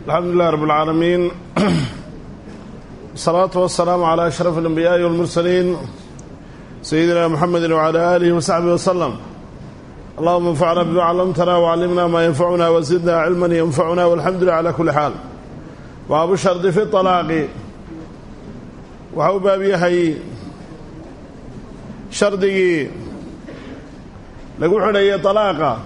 الحمد لله رب العالمين الصلاة والسلام على أشرف الأنبياء والمرسلين سيدنا محمد وعلى آله وصحبه وسلم اللهم انفعنا بما علمتنا وعلمنا ما ينفعنا وزدنا علما ينفعنا والحمد لله على كل حال وأبو الشرط في الطلاق وحو بابيهي شردقي لقول حنية طلاقة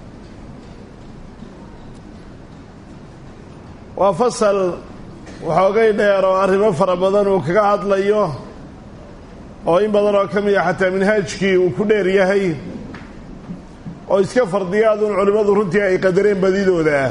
waa fasal waxoogay dheer oo arrimo fara badan uu kaga hadlayo oo in badan oo ka mid a xataa minhaajkii uu ku dheer yahay oo iska fardiyaaduun culimmadu runtii ay qadareen badidooda ah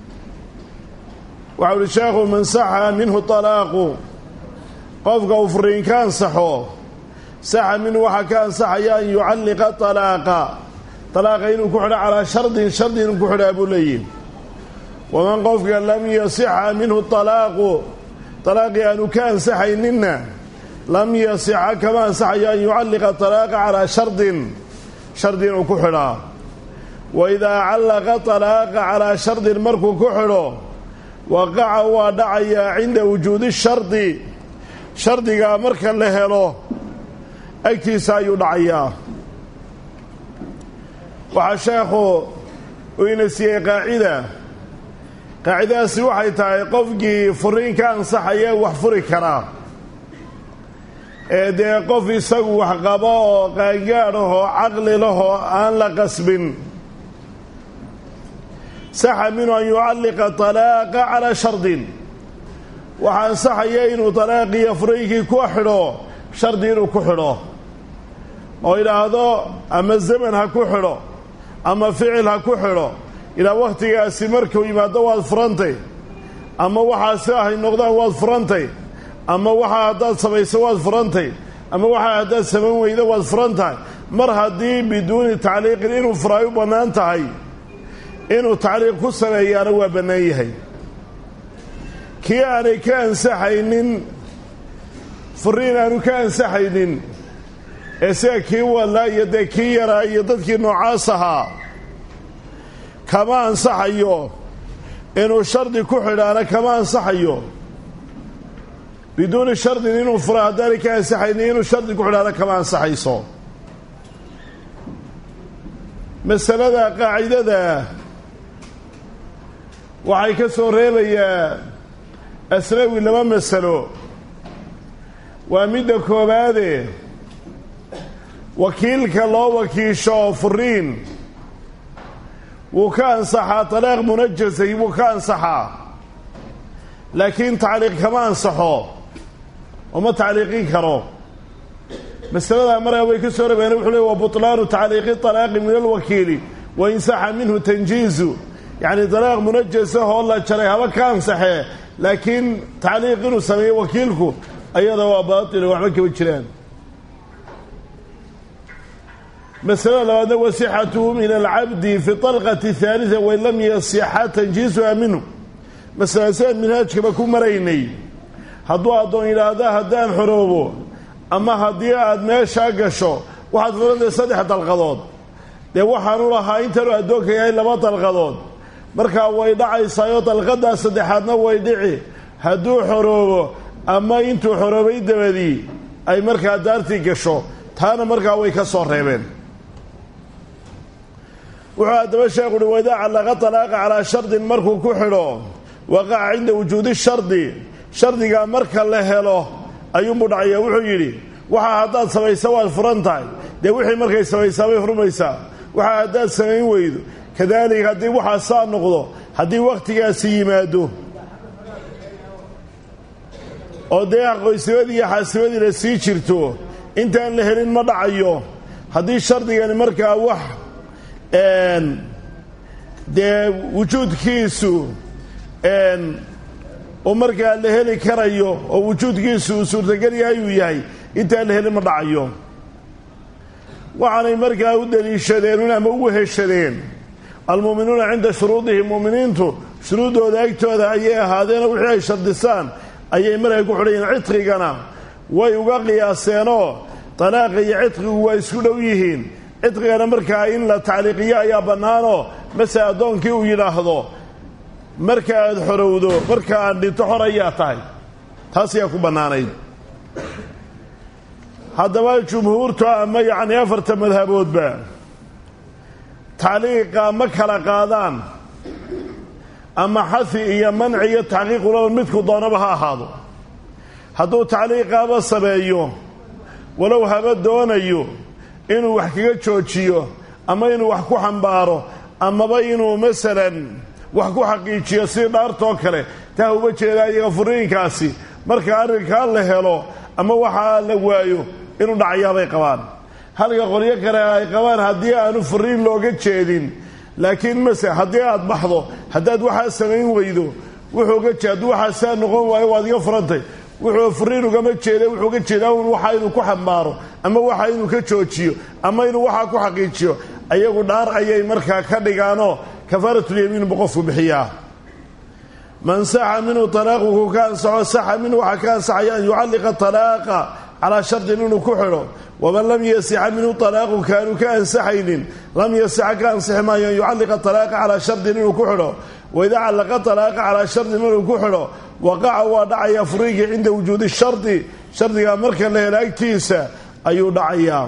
waxau uhi sheekhu man saxa minhu talaaqu qofka uu furiin ka ansaxo saxa minhu waxaa ka ansaxaya an yucalliqa talaaqa talaaqa inuu ku xidho calaa shardin shardi inuu ku xidhaa buu leeyihi waman qofka lam yasixa minhu talaaqu talaaqii aanu ka ansaxayninna lam yasixa kama ansaxayo an yucalliqa talaaqa calaa shardin shardi inuu ku xidhaa wa idaa callaqa talaaqa calaa shardin markuu ku xidho waqaca waa dhacayaa cinda wujuudi shardi shardigaa marka la helo agtiisa ayuu dhacayaa waxaa sheekhu uu ina siiyey qaacida qaacidadaasi waxay tahay qofkii furiin ka ansaxaya wax furi karaa ee dee qof isagu wax qabo oo qaangaadh ahoo caqli lahoo aan la qasbin saxa minhu an yucalliqa talaaqa calaa shardin waxaa ansaxaya inuu talaaqiiyo furiinkii ku xidho shardi inuu ku xidho oo idhaahdo ama zaman ha ku xidho ama ficil ha ku xidho ilaa wakhtigaasi markuu yimaado waad furantay ama waxaasi ahay noqdaan waad furantay ama waxaa haddaad samayso waad furantay ama waxaa haddaad samayn weydo waad furan tahay mar haddii biduuni tacliiqin inuu furaay u bannaan tahay inuu tacliiq ku sameeyaana waa bannaan yahay kii aanay ka ansaxaynin furiin aanu ka ansaxaynin ee sida kii wadlaa iyo dee kii yaraa iyo dadkii noocaas ahaa kama ansaxayo inuu shardi ku xidhaana kama ansaxayo biduuni shardin inuu fura haddaanay ka ansaxaynin inuu shardi ku xidhaana kama ansaxayso masalada qaacidada waxay ka soo reebayaa asnawi laba masalo waa midda koowaade wakiilka loo wakiisho furiin wuu ka ansaxaa talaaq munajasay wuu ka ansaxaa laakiin tacliiq kama ansaxo uma tacliiqin karo masaladaa markaa way ka soo rabeen wuxuu le wa butlaanu tacliiqi talaaqi min alwakiili wa insaxa minhu tanjiizu yacni talaaq munajasahoo la jaray haba ka ansaxee laakiin tacliiq inuu sameeyo wakiilku ayada waa baatila waxba kama jiraan masalada labaadna wasixatuhu min alcabdi fi طalqati haaliثa wain lam yasixa tanjiisuha minhu masala siaan minhaajkaba ku maraynay hadduu addoon yidhaahda haddaan xoroobo ama haddii aad meeshaa gasho waxaad furantay saddex dalqadood dee waxaanu lahaa intaanu addoonka yahay laba dalqadood markaa way dhacaysaayoo dalqadaa saddexaadna way dhici hadduu xoroobo ama intuu xoroobay dabadii ay markaa daartii gasho taana markaa way ka soo reebeen wuxuu haddaba sheekhu uhi waidaa callaqa talaaqa calaa shardin markuu ku xidho waqaca cinda wujuudi shardi shardigaa marka la helo ayuunbuu dhacaya wuxuu yidhi waxaa haddaad samaysa waad furan tahay dee wixii markay samaysaa bay furmaysaa waxaa haddaad samayn weydo kadaalika haddii waxaa saa noqdo haddii wakhtigaasi yimaado oo dee qoysnimadii iyo xaasimadii la sii jirto intaan la helin ma dhacayo haddii shardigani markaa wax dee wujuudkiisu uu markaa la heli karayo oo wujuudkiisu uu suurtagal yahay uu yahay intaan la helin ma dhacayo waxaanay markaa u daliishadeen ama ugu heshadeen almu'minuuna cinda shuruudihim mu'miniintu shuruuddooda agtooda ayay ahaadeenoo wixii ay shardisaan ayay markaa ku xidhayiin cidqigana way uga qiyaaseenoo talaaqa iyo cidqigu waa isku dhow yihiin cidqigana markaa in la tacliiqiyo ayaa bannaanoo mase addoonkii uu yidhaahdo marka aad xorowdo marka aad dhinto xor ayaa tahay taas ayaa ku bannaanayd haddaba jumhuurtu ama yacni afarta madhaboodba tacliiqa ma kala qaadaan ama xahi iyo manci iyo taxqiiqulaba midku doonaba ha ahaado hadduu tacliiqaaba sameeyo walow haba doonayo inuu wax kaga joojiyo ama inuu wax ku xambaaro amaba inuu masalan wax ku xaqiijiyo sidii dhaartoo kale taa uga jeedaa iyaga furiinkaasi marka arrinkaa la helo ama waxaa la waayo inuu dhacayaabay qabaan halka qolyo kale ay qabaan haddii aanu furiin looga jeedin laakiin mase haddii aad baxdo haddaad waxaa samayn weydo wuxuu ga jeed hadduu waxaa saa noqon waayo waad iga furantay wuxuu furiin ugama jeeda wuxuu ga jeedaa un waxa inuu ku xambaaro ama waxa inuu ka joojiyo ama inuu waxaa ku xaqiijiyo ayagu dhaar ayay markaa ka dhigaanoo kafaaratulyamiin buu qofku bixiyaa man saxa minhu talaaquku ka ansaxo saxa minhu waxaa ka ansaxaya an yucalliqa talaaqa calaa shardin inuu ku xidho waman lam yasixa minhu talaaqu kaanu ka ansaxaynin lam yasixa ka ansixi maayo an yucalliqa talaaqa calaa shardin inuu ku xidho waidaa callaqa talaaqa calaa shardin inuu ku xidho waqaca waa dhacaya furiigii cinda wujuudi shardi shardigaa marka la helo agtiisa ayuu dhacayaa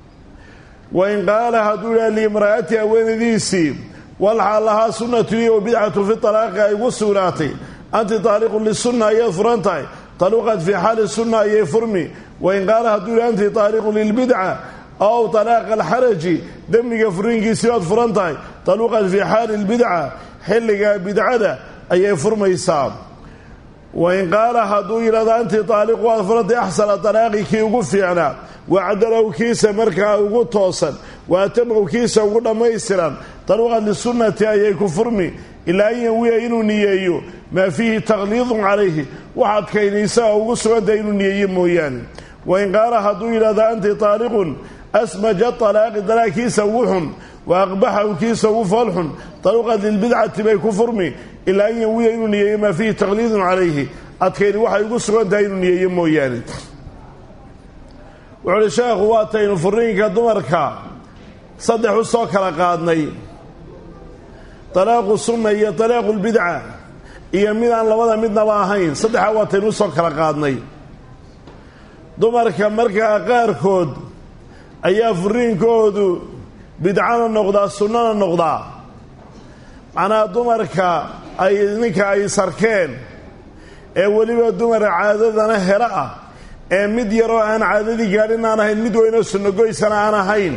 wain qaala hadduu idhaha liimra'ati haweenadiisii walxaa lahaa sunnatuni wa bidcatu fi talaaqi ay ugu sugnaatay anti taaliqun lisunna ayaad furan tahay taluqad fii xaali sunna ayay furmi wain qaala hadduu idhaha anti taaliqun lilbidca ow talaaqa alxaraji demmiga furiinkiisii baad furan tahay taluqad fii xaali lbidca xilliga bidcada ayay furmaysaa wain qaala hadduu yidhahdo anti taaliqu waad furantay axsana talaaqi kii ugu fiicnaa wacdalow kiisa markaa ugu toosan waatamaw kiisa ugu dhammaystiran taluqad lisunnati ayay ku furmi ilaa an yawiya inuu niyeeyo maa fiihi takliidun calayhi wax adkaynaysaa ugu sugantahay inuu niyeeyo mooyaane wain qaala hadduu yidhahdo anti taaliqun asmaja talaaqi dalaakiisa ugu xun wa aqbaxahu kiisa ugu foolxun taluqad lilbidcati bay ku furmi ilaa an yawiya inuu niyeeyo maa fiihi takliidun calayhi adkayni waxay ugu sugan tahay inuu niyeeyo mooyaane wuxu uhi sheekhu waataynu furiinka dumarka saddex u soo kala qaadnay talaaqu sunna iyo talaaqu lbidca iyo mid aan labada midnaba ahayn saddexaa waataynu u soo kala qaadnay dumarka markaa qaarkood ayaa furiinkoodu bidcana noqdaa sunnana noqdaa macnaha dumarka ay ninka ay sarkeen ee weliba dumara caadadana helo ah ee mid yaroo aan caadadii gaadhin aan ahayn mid weynoo sunnogoysana aan ahayn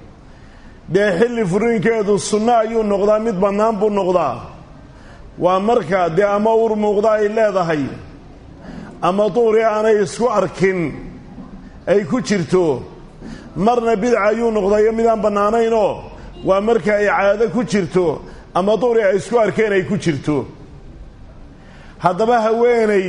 dee xilli furiinkeedu sunno ayuu noqdaa mid bannaan buu noqdaa waa marka dee ama ur muuqda ay leedahay ama duhri aanay isku arkin ay ku jirto marna bidca ayuu noqdayo midaan bannaanaynoo waa marka ay caado ku jirto ama duhri ay isku arkeen ay ku jirto haddaba haweenay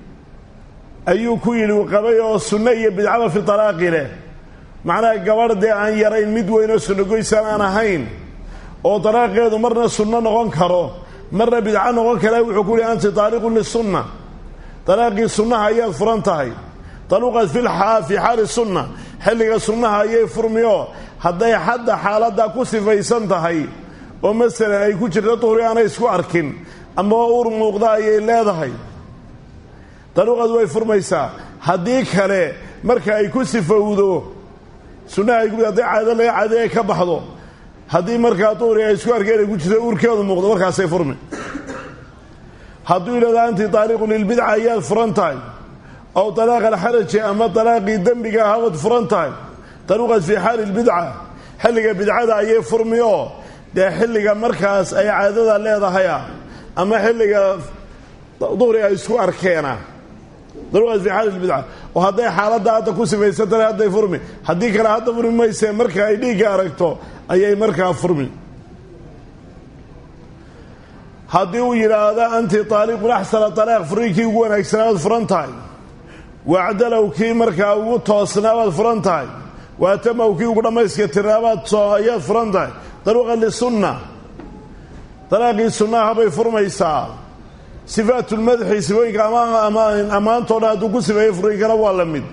ayuu ku yidhi qabay oo sunno iyo bidcaba fi talaaqi leh macnaha gabadh dee aan yarayn mid weynoo sunnogoysaan aan ahayn oo dalaaqeedu marna sunno noqon karo marna bidco noqon kara wuxuu ku yihi anti taaliqun lisunna dalaaqii sunnaha ayaad furan tahay taluqad fi fii xaali sunna xilliga sunnaha ayay furmiyo hadday xadda xaaladdaa ku sifaysan tahay oo masalan ay ku jirto duhri aanay isku arkin ama ur muuqda ayay leedahay daluqad way furmaysaa haddii kale marka ay ku sifowdo sunnaha ay hadday caado laga caadi ay ka baxdo haddii markaa duhri ay isku arkeen ay ku jirto urkeedu muuqdo markaasay furmi hadduu yidhahdo anti taaliqun lilbidca ayaad furan tahay ow talaaq alxaraji ama talaaqii dembiga ahabaad furan tahay taluqad fii xaali lbidca xilliga bidcada ayay furmioo dee xilliga markaas ay caadada leedahaya ama xilliga duhri ay isku arkeena daluqad fii xaali lbidca oo hadday xaaladda hadda ku sifaysan tahay hadday furmi haddii kale hadda furmi maysee marka ay dhiigga aragto ayay markaa furmi haddii uu yidhaahdo anti taaliqun axsana talaaq furiinkii ugu wanaagsanaabaad furan tahay wacdalow kii markaa ugu toosnaabaad furan tahay waatamaw kii ugu dhammayska tirnaabaad ayaad furan tahay daluqan lisunna talaaqii sunnaha bay furmaysaa sifaatulmadxi sifooyinka ammaantoo dhan hadduu ku sifeeyo furiinkana waa la mid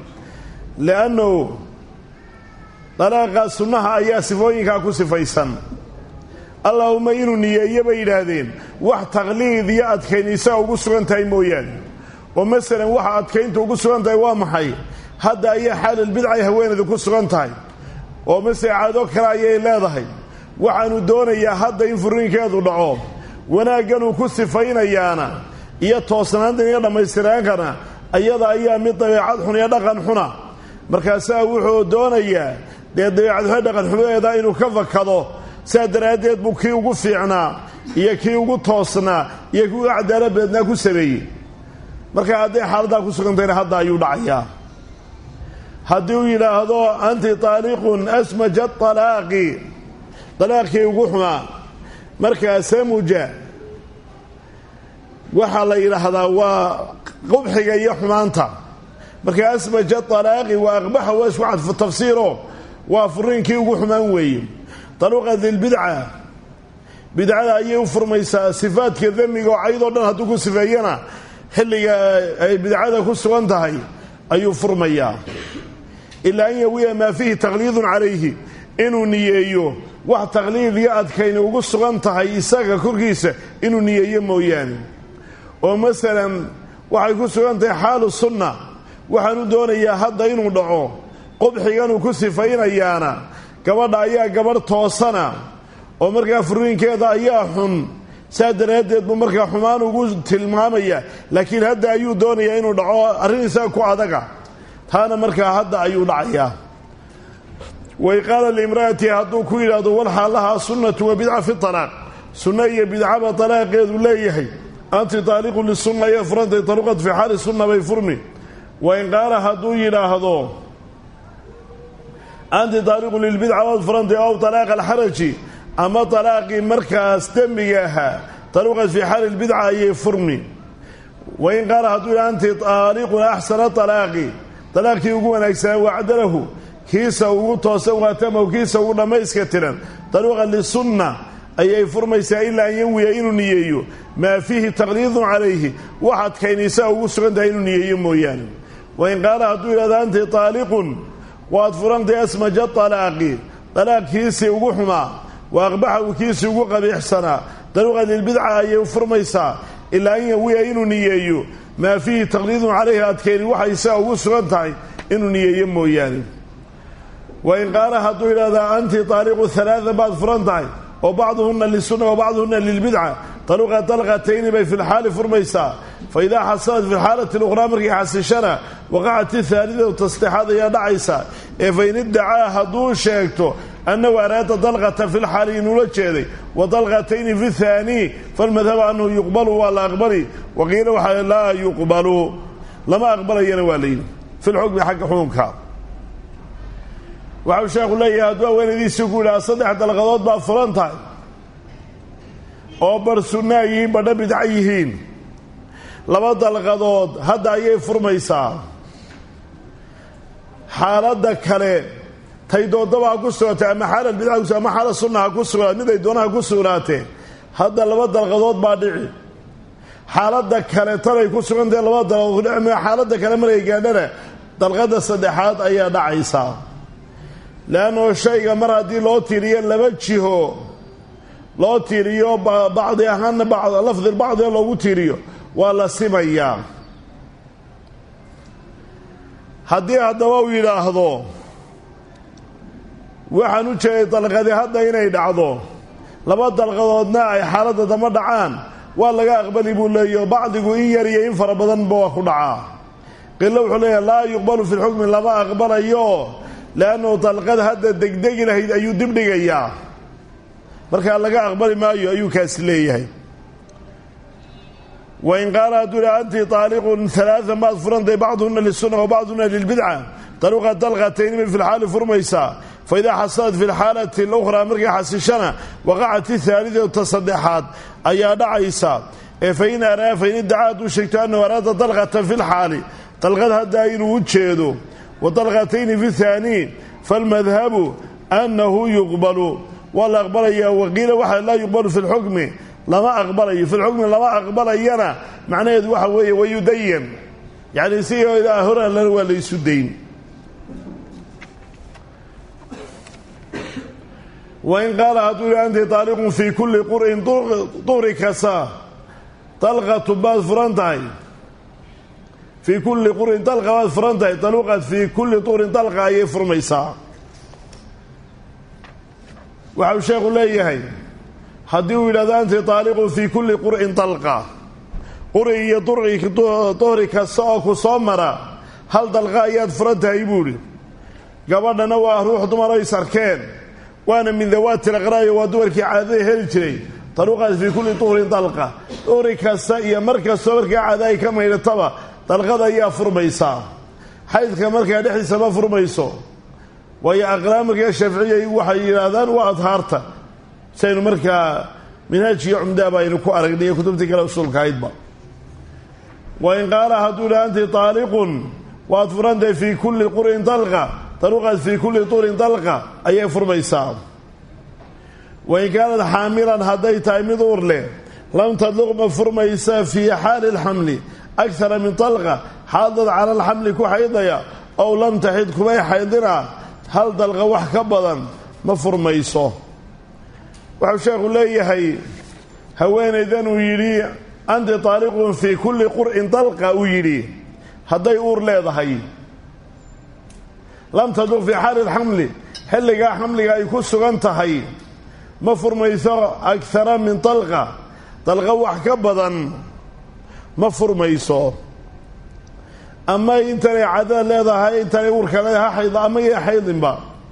liannahu dalaaqa sunnaha ayaa sifooyinkaa ku sifaysan allaahuma inuu niyeeyo bay yidhaahdeen wax taqliid iyo adkayn isaga ugu sugan tahay mooyaane oo masalan waxa adkaynta ugu sugan tahay waa maxay hadda ayaa xaalilbidcay haweeneedu ku sugan tahay oo masele caado kale ayay leedahay waxaanu doonayaa hadda in furiinkeedu dhaco wanaagganuu ku sifaynayaana iyo toosnaantan iyo dhammaystiraankana iyada ayaa mid dabeecad xun iyo dhaqan xuna markaasaa wuxuu doonayaa dee dabeecadxune dhaqanxumadeeda inuu ka fakado sidaa daraaddeed buu kii ugu fiicnaa iyo kii ugu toosnaa iyo kii ugu cadaalad beednaa ku sameeyey marka hadday xaaladdaa ku sugantayna hadda ayuu dhacayaa haddii uu yidhaahdo anti taaliqun asmaja alaaqi dalaaqkii ugu xumaa markaa samuja waxaa la yidhaahdaa waa qubxiga iyo xumaanta marka asmaja alaaqi waa aqbaxa waa isku cadfu tafsiiro waa furiinkii ugu xumaan weeye taluqa dilbidca bidcada ayay u furmaysaa sifaadka damiga oo caydoo dhan hadduu ku sifeeyana xilliga ay bidcada ku sugan tahay ayuu furmayaa ilaa an yawiya maa fiihi taqliidun calayhi inuu niyeeyo wax taqliid iyo adkayni ugu sugan tahay isaga korkiisa inuu niyeeyo mooyaane oo masalan waxay ku sugan tahay xaalu sunna waxaanu doonayaa hadda inuu dhaco qubxiganuu ku sifaynayaana gabadha ayaa gabadh toosana oo markaa furiinkeeda ayaa xun saa daraaddeed buu markaa xumaan ugu tilmaamaya laakiin hadda ayuu doonayaa inuu dhaco arrin isaga ku adaga taana markaa hadda ayuu dhacayaa way qaala liimra'ati hadduu ku yidhaahdo walxaa lahaa sunnatu wa bidca fi talaaq sunno iyo bidcaba talaaqeedu leeyahay anti taaliqun lisunna ayay furantay taluqad fii xaali sunna bay furmi wain qaala hadduu yidhaahdo anti taaliqun lilbidca waad furantay ow talaaqa alxaraji ama talaaqii markaas dembiga ahaa taluqad fii xaali lbidca ayay furmi wain qaala hadduu yidhahdo anti taaliqun axsana talaaqi talaaqkii ugu wanaagsanaa wacdalahu kiisa ugu toosan waatamahu kiisa ugu dhammayska tiran taluqa lisunna ayay furmaysaa ilaa an yanwiya inuu niyeeyo maa fiihi taqliidun calayhi wax adkaynaysaa ugu sugan tahay inuu niyeeyo mooyaane wain qaala hadduu yidhahdo anti taaliqun waad furantay asmaja talaaqi talaaqkiisii ugu xumaa wa aqbaxahu kiisii ugu qabiixsanaa taluqa lilbidca ayay furmaysaa ilaa an yanwiya inuu niyeeyo maa fiihi taqliidun calayhi adkayni waxay saa ugu sugan tahay inuu niyeeyo mooyaane wain qaala hadduu yidhahdaa anti taaliqu halaada baad furan tahay oo bacduhunna lisunna wa bacduhunna lilbidca taluqa dalqatayni bay fi lxaali furmaysaa fa idaa xasalat fi lxaalati luqraa markay xasishana waqacat ihaalidatu tasdexaad ayaa dhacaysa ee fain iddacaa hadduu sheegto annahu araada dalqata fi lxaali inuula jeeday wa dalqatayni fi thaanii falmadhabu annahu yuqbalu waa la aqbali waqiila waxaa laa yuqbalu lama aqbalayana waa layidhi fi lxukmi xagga xukunka waxau sheekhu leeyahay hadduu haweenaydiisii ku yidhaha saddex dalqadood baad furan tahay oo bar sunnaa yihiin badha bidca yihiin laba dalqadood hadda ayay furmaysaa xaaladda kale tay doodaba ha ku sugnaatee ama xaala bidca kus ama xaala sunna ha ku sugnaat mid ay doonaha ku sugnaatee hadda laba dalqadood baa dhici xaaladda kale tanay ku sugantahe laba dalqadood xaaladda kale markay gaadhana dalqadda saddexaad ayaa dhacaysaa leannao shayga mar haddii loo tiiriyo laba jiho loo tiiriyo bacdi ahaanna lafdi bacdiga loogu tiiriyo waa la simayaa haddii haddaba uu yidhaahdo waxaan u jeeday dalqadi hadda inay dhacdo laba dalqadoodna ay xaaladda dama dhacaan waa laga aqbali buu leeyaho bacdigu in yar iyo in fara badanba waa ku dhacaa qilo wuxuu leeyahay laa yuqbalu fi lxukmi lama aqbalayo leannahu dalqad hadda degdegi lahayd ayuu dibdhigayaa markaa laga aqbali maayo ayuu kaasi leeyahay wain qaala hadduu yidhaha anti taaliqun alaaan baad furantay bacduhuna lisunna wa bacduhuna lilbidca taluqa dalqatayni bay fi lxaali furmaysaa fa idaa xasalat fi lxaalati alukhraa markay xasishana waqacat ihaalidata saddexaad ayaa dhacaysa ee fain araa fain iddacaa hadduu sheegto annahu araada dalqatan fi lxaali dalqad haddaa inuu u jeedo wa dalqatayni fi thaanii falmadhabu annahu yuqbalu waa la aqbalayaa waqiila waxa laa yuqbalu fi lxukmi lama aqbalayo fi lxukmi lama aqbalayana macnaheedu waxa weeye wayudayan yacni si horalana waa laysu dayn wain qaala hadduu yihi anti taaliqun fii kulli qur'in duhri kasta dalqatu baad furan tahay fii kulli qur'in dalqa baad furan tahay taluqad fii kulli duhrin dalqa ayay furmaysaa waxau sheekhu leeyahay haddii uu yidhahdo anti taaliqun fii kulli qur'in dalqa quri iyo duhri kasta oo ku soo mara hal dalqa ayaad furan tahay buu idhi gabadhana waa ruux dumaro is arkeen waana min dawaati laqraayo waa dumarkii caadada heli jiray taluqaad fii kulli duhrin dalqa duhri kasta iyo mar kastoo markaa caada ay ka maydhataba dalqada ayaa furmaysaa xaydka markaa dhexdiisa ma furmayso waayo aqraamika shaaficiya waxay yidhaahdaan waa adhaarta saynu markaa minhaajkiyo cumdaaba aynu ku aragnay iyo kutubtii kale usuulkahaydba wain qaala hadduu yidhaha anti taaliqun waad furantahay fii kulli qur'in dalqa taluqaad fii kulli duhrin dalqa ayay furmaysaa wain kaanad xaamilan hadday tahay mid uur leh lam tadluq ma furmaysa fii xaali lxamli akara min dalqa xaadad cala alxamli ku xaydaya ow lam taxid kumay xaydina hal dalqa wax ka badan ma furmayso waxau sheekhu leeyahay haweenaydan uu yidhi anti taaliqun fii kulli qur'in dalqa uu yidhi hadday uur leedahay lam tadluq fii xaali lxamli xilligaa xamliga ay ku sugan tahay ma furmayso akara min dalqa dalqa wax ka badan ma furmayso ama intanay cadada leedahay intanay uurka leedahay ha xaydo ama ya xaydinba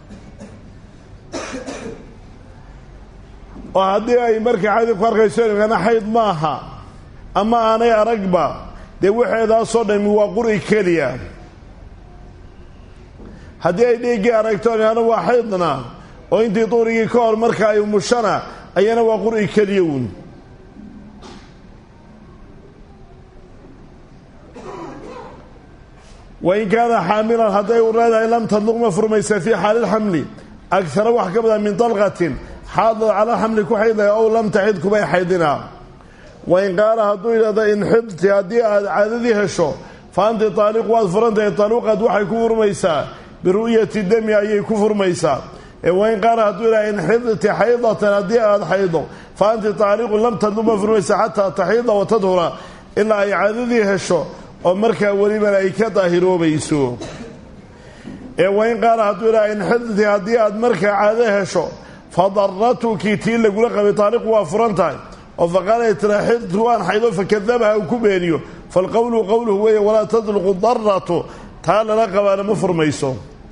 oo haddii ay markaa xaydin ku arkayso imkana xayd maaha ama aanay aragba dee waxeedaasoo dhami waa quri keliya haddii ay dhiiggii aragto imkana waa xaydna oo intii duurigii ka hor marka ay mushana ayana waa quri keliya uun wain kaana xaamilan hadday u leedahay lam tadluq ma furmaysa fii xaali lxamli agara wax ka badan min dalqatin xaadad cala xamli ku xaydaya ow lam taxid kumay xaydinaa wain qaala hadduu yidhahdo in xidti haddii aad caadadii hesho fa anti taaliq waad furantahay taluqad waxay ku furmaysaa biru'yati dami ayay ku furmaysaa wain qaala hadduu yidhahdo in xidti xaydatan haddii aad xaydo fa anti taaliqun lam tadluq ma furmaysa xataa taxiida wa tadhura ilaa ay caadadii hesho oo markaa welibana ay ka daahiroobayso ee wain qaala hadduu yidhaha in xidti haddii aad markaa caado hesho fa daratuki tii lagula qabay taaliqu waa furan tahay oo faqaala tira xidtu waan xaydo fakadabaha uu ku beeniyo falqowlu qowluhu weeye walaa tadluqu daratu taa lala qabaana ma furmayso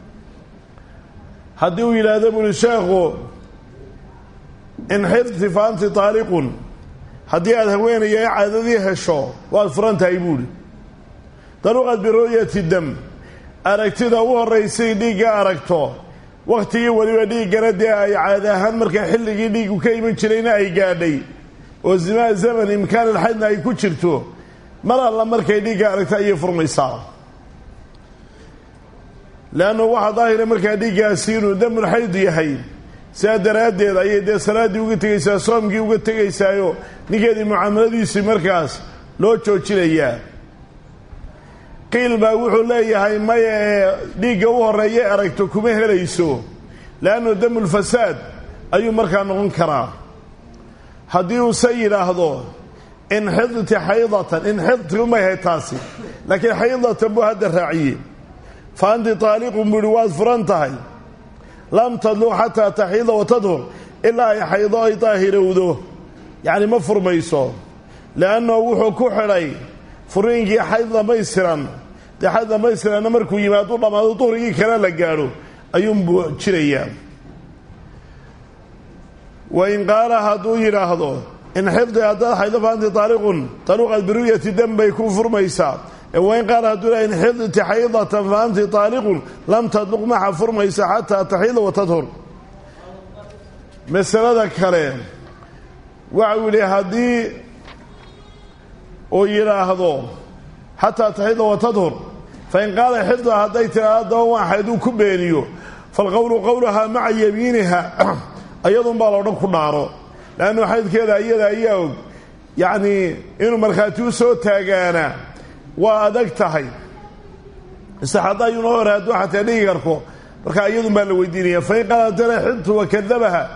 haddii uu yidhaahdo buuri sheekhu in xidti fa anti taaliqun haddii aad haweenaya caadadii hesho waad furan tahay buuhi daluqad biru'yati dam aragtida u horraysay dhiigga aragto wakhtigii weliba dhiiggana dee ay caadi ahaan markaa xilligii dhiiggu ka iman jirayna ay gaadhay oo zimaa zaman imkaanilxaydna ay ku jirto mar alla markay dhiigga aragto ayay furmaysaa leannu waxaa daahira markaa dhiiggaasi inuu damulxayd yahay sidaa daraaddeed ayay dee salaaddii uga tegaysaa soomkii uga tegaysaayo ninkeedii mucaamaladiisii markaas loo joojinayaa qiil baa wuxuu leeyahay maya ee dhiigga u horreeyay aragto kuma helayso leannu damulfasaad ayuu markaa noqon karaa haddii uuse yidhaahdo in xidti xaydatan in xidti umay ahayd taasi laakiin xaydatan buu hadda raaciyey fa anti taaliqun buu ihi waad furan tahay lam tadluq xataa taxiida wa tadhur ilaa ay xaydo ay daahirowdo yacni ma furmayso leannahu wuxuu ku xidhay furiinkii xayd dhamaystiran dee xayd dhamaystiranna markuu yimaadu dhammaado duhrigii kale la gaadho ayuunbuu jirayaa wain qaala hadduu yidhaahdo in xifdi haddaad xaydo fa anti taaliqun taluqad biru'yati dam bay ku furmaysaa wain qaala hadduu yidhahdo in xidti xaydatan fa anti taaliqun lam tadluq maxa furmaysa xataa taxiida wa tadhur masalada kale waxau yidhi haddii uu yidhaahdo xataa taxida wa tadhur fain qaala xifda hadday tiraado daba waan xayduu ku beeniyo falqowlu qowluhaa maca yamiiniha ayadunbaa loodhan ku dhaaro leannu xaydkeeda iyada ayaa og yacnii inuu markhaati u soo taagaana waa adag tahay istaxada ayuuna hore hadduu xataa dhigi karko markaa iyadun baa la weydiinaya fain qaala tana xidtu wakadabaha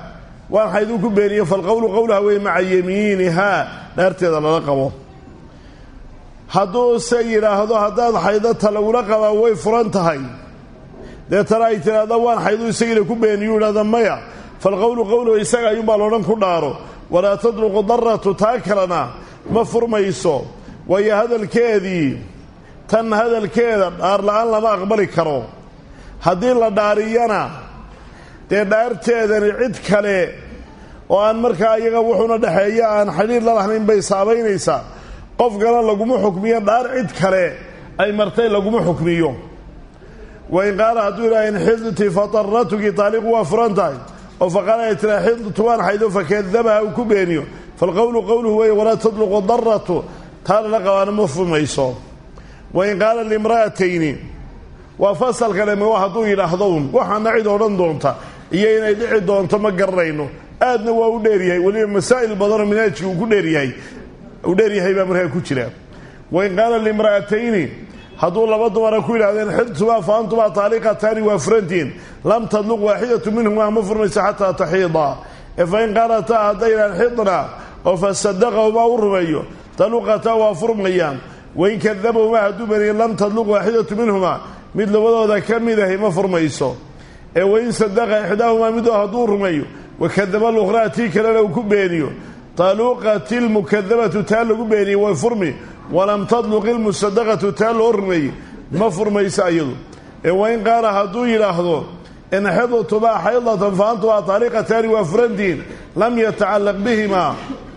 waan xayduu ku beeniyo falqowlu qowlaha wey maca yamiinihaa dhaarteeda lala qabo hadduu se yidhaahdo haddaad xaydata lagula qabaa way furan tahay deetana ay tidhaahda waan xayduu isagiina ku beeniyu idhahda maya falqowlu qowluhu isaga ayuunbaa loodhan ku dhaaro walaa tadluqu daratu taa kalena ma furmayso waayo hadalkeedii tan hadalkeeda dhaar la-aan lama aqbali karo haddii la dhaariyana dee dhaarteedani cid kale oo aan markaa iyaga wuxuuna dhexeeya aan xidhiir la lahayn bay saabaynaysaa qofkana laguma xukmiyo dhaar cid kale ay martay laguma xukmiyo wain qaala hadduu idhaha in xidti fataratuki taaliqu waa furan tahay oo faqaala ay tiraa xidtu waan xaydo fakadabaha uu ku beeniyo falqowlu qowluhu wey walaa tadluqu daratu taa lala qabaana ma furmayso wain qaala limra'atayni waa fasalkale ma hadduu yidhaahdown waxaana cid odhan doonta iyo inay dhici doonto ma garanayno aadna waa u dheeryahay weliba masaa'il badanoo minaajki uu ku dheeryahay uu dheeryahay baa markaa ku jira wain qaala limra'atayni hadduu laba dumara ku yidhahdeen xidtumaa fa antumaa taaliqataani waa furantihiin lam tadluq waaxidatu minhumaa ma furmayso xataa taxiida ee fain qaalataa hadday yidhahan xidna oo fasadaqahumaa u rumeeyo taluqataa waa furmayaan wain kadabahumaa hadduu beniye lam tadluq waaxidatu minhumaa mid labadooda ka mid ahi ma furmayso ee wain sadaqa ixdaahumaa mid hadduu rumeeyo wakadaba lukhraa tii kalena uu ku beeniyo taluqati lmukadabatu taa lagu beeniyey way furmi walam tadluq ilmusadaqatu taa loo rumeeyey ma furmayso iyadu ee wain qaala hadduu yidhaahdo in xidtumaa xaydatan fa antumaa taaliqataani waa furantihiin lam yatacallaq bihimaa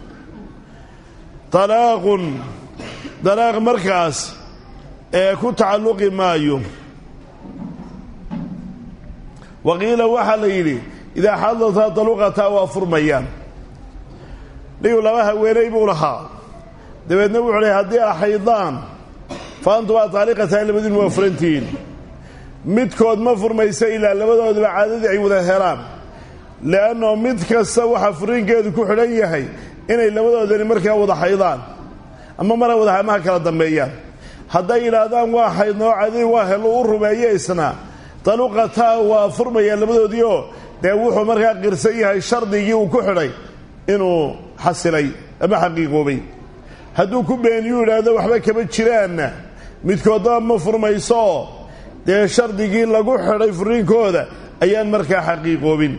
talaaqun dalaaq markaas ee ku tacalluqi maayo waqiila waxaa la yidhi idaa xadataa taluqataa waa furmayaan dhigu laba haweenay buu lahaa dabeedna wuxuu lehy haddii a xaydaan fa antumaa taaliqataa labadiinu waa furantihiin midkood ma furmaysa ilaa labadoodaba caadadii ay wada helaan le'annao mid kasta waxaa furiinkeedu ku xidhan yahay inay labadoodani markaa wada xaydaan ama mara wada hamaha kala dambeeyaan hadday yidhaahdaan waa xaydnoo caadadii waa helo u rumeeye isna taluqataa waa furmayaan labadoodiioo dee wuxuu markaa qirsan yahay shardigii uu ku xidhay inuu xasilay ama xaqiiqoobay hadduu ku beeniyuu yidhaahdo waxba kama jiraanna midkoodaba ma furmayso dee shardigii lagu xidhay furiinkooda ayaan markaa xaqiiqoobin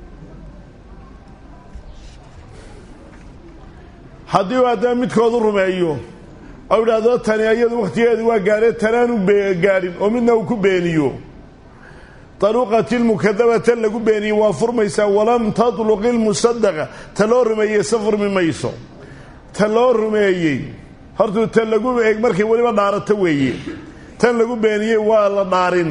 haddii uu haddana midkoodu rumeeyo oo idhaahdo tani iyadu wakhtigeedu waa gaadhee tanaanu gaadhin oo midna uu ku beeniyo taluqati lmukadabata lagu beeniyey waa furmaysaa walam tatluq ilmusadaqa ta loo rumeeyey se furmi mayso ta loo rumeeyey hortuu ta lagu eeg markay weliba dhaarato weeye tan lagu beeniyey waa la dhaarin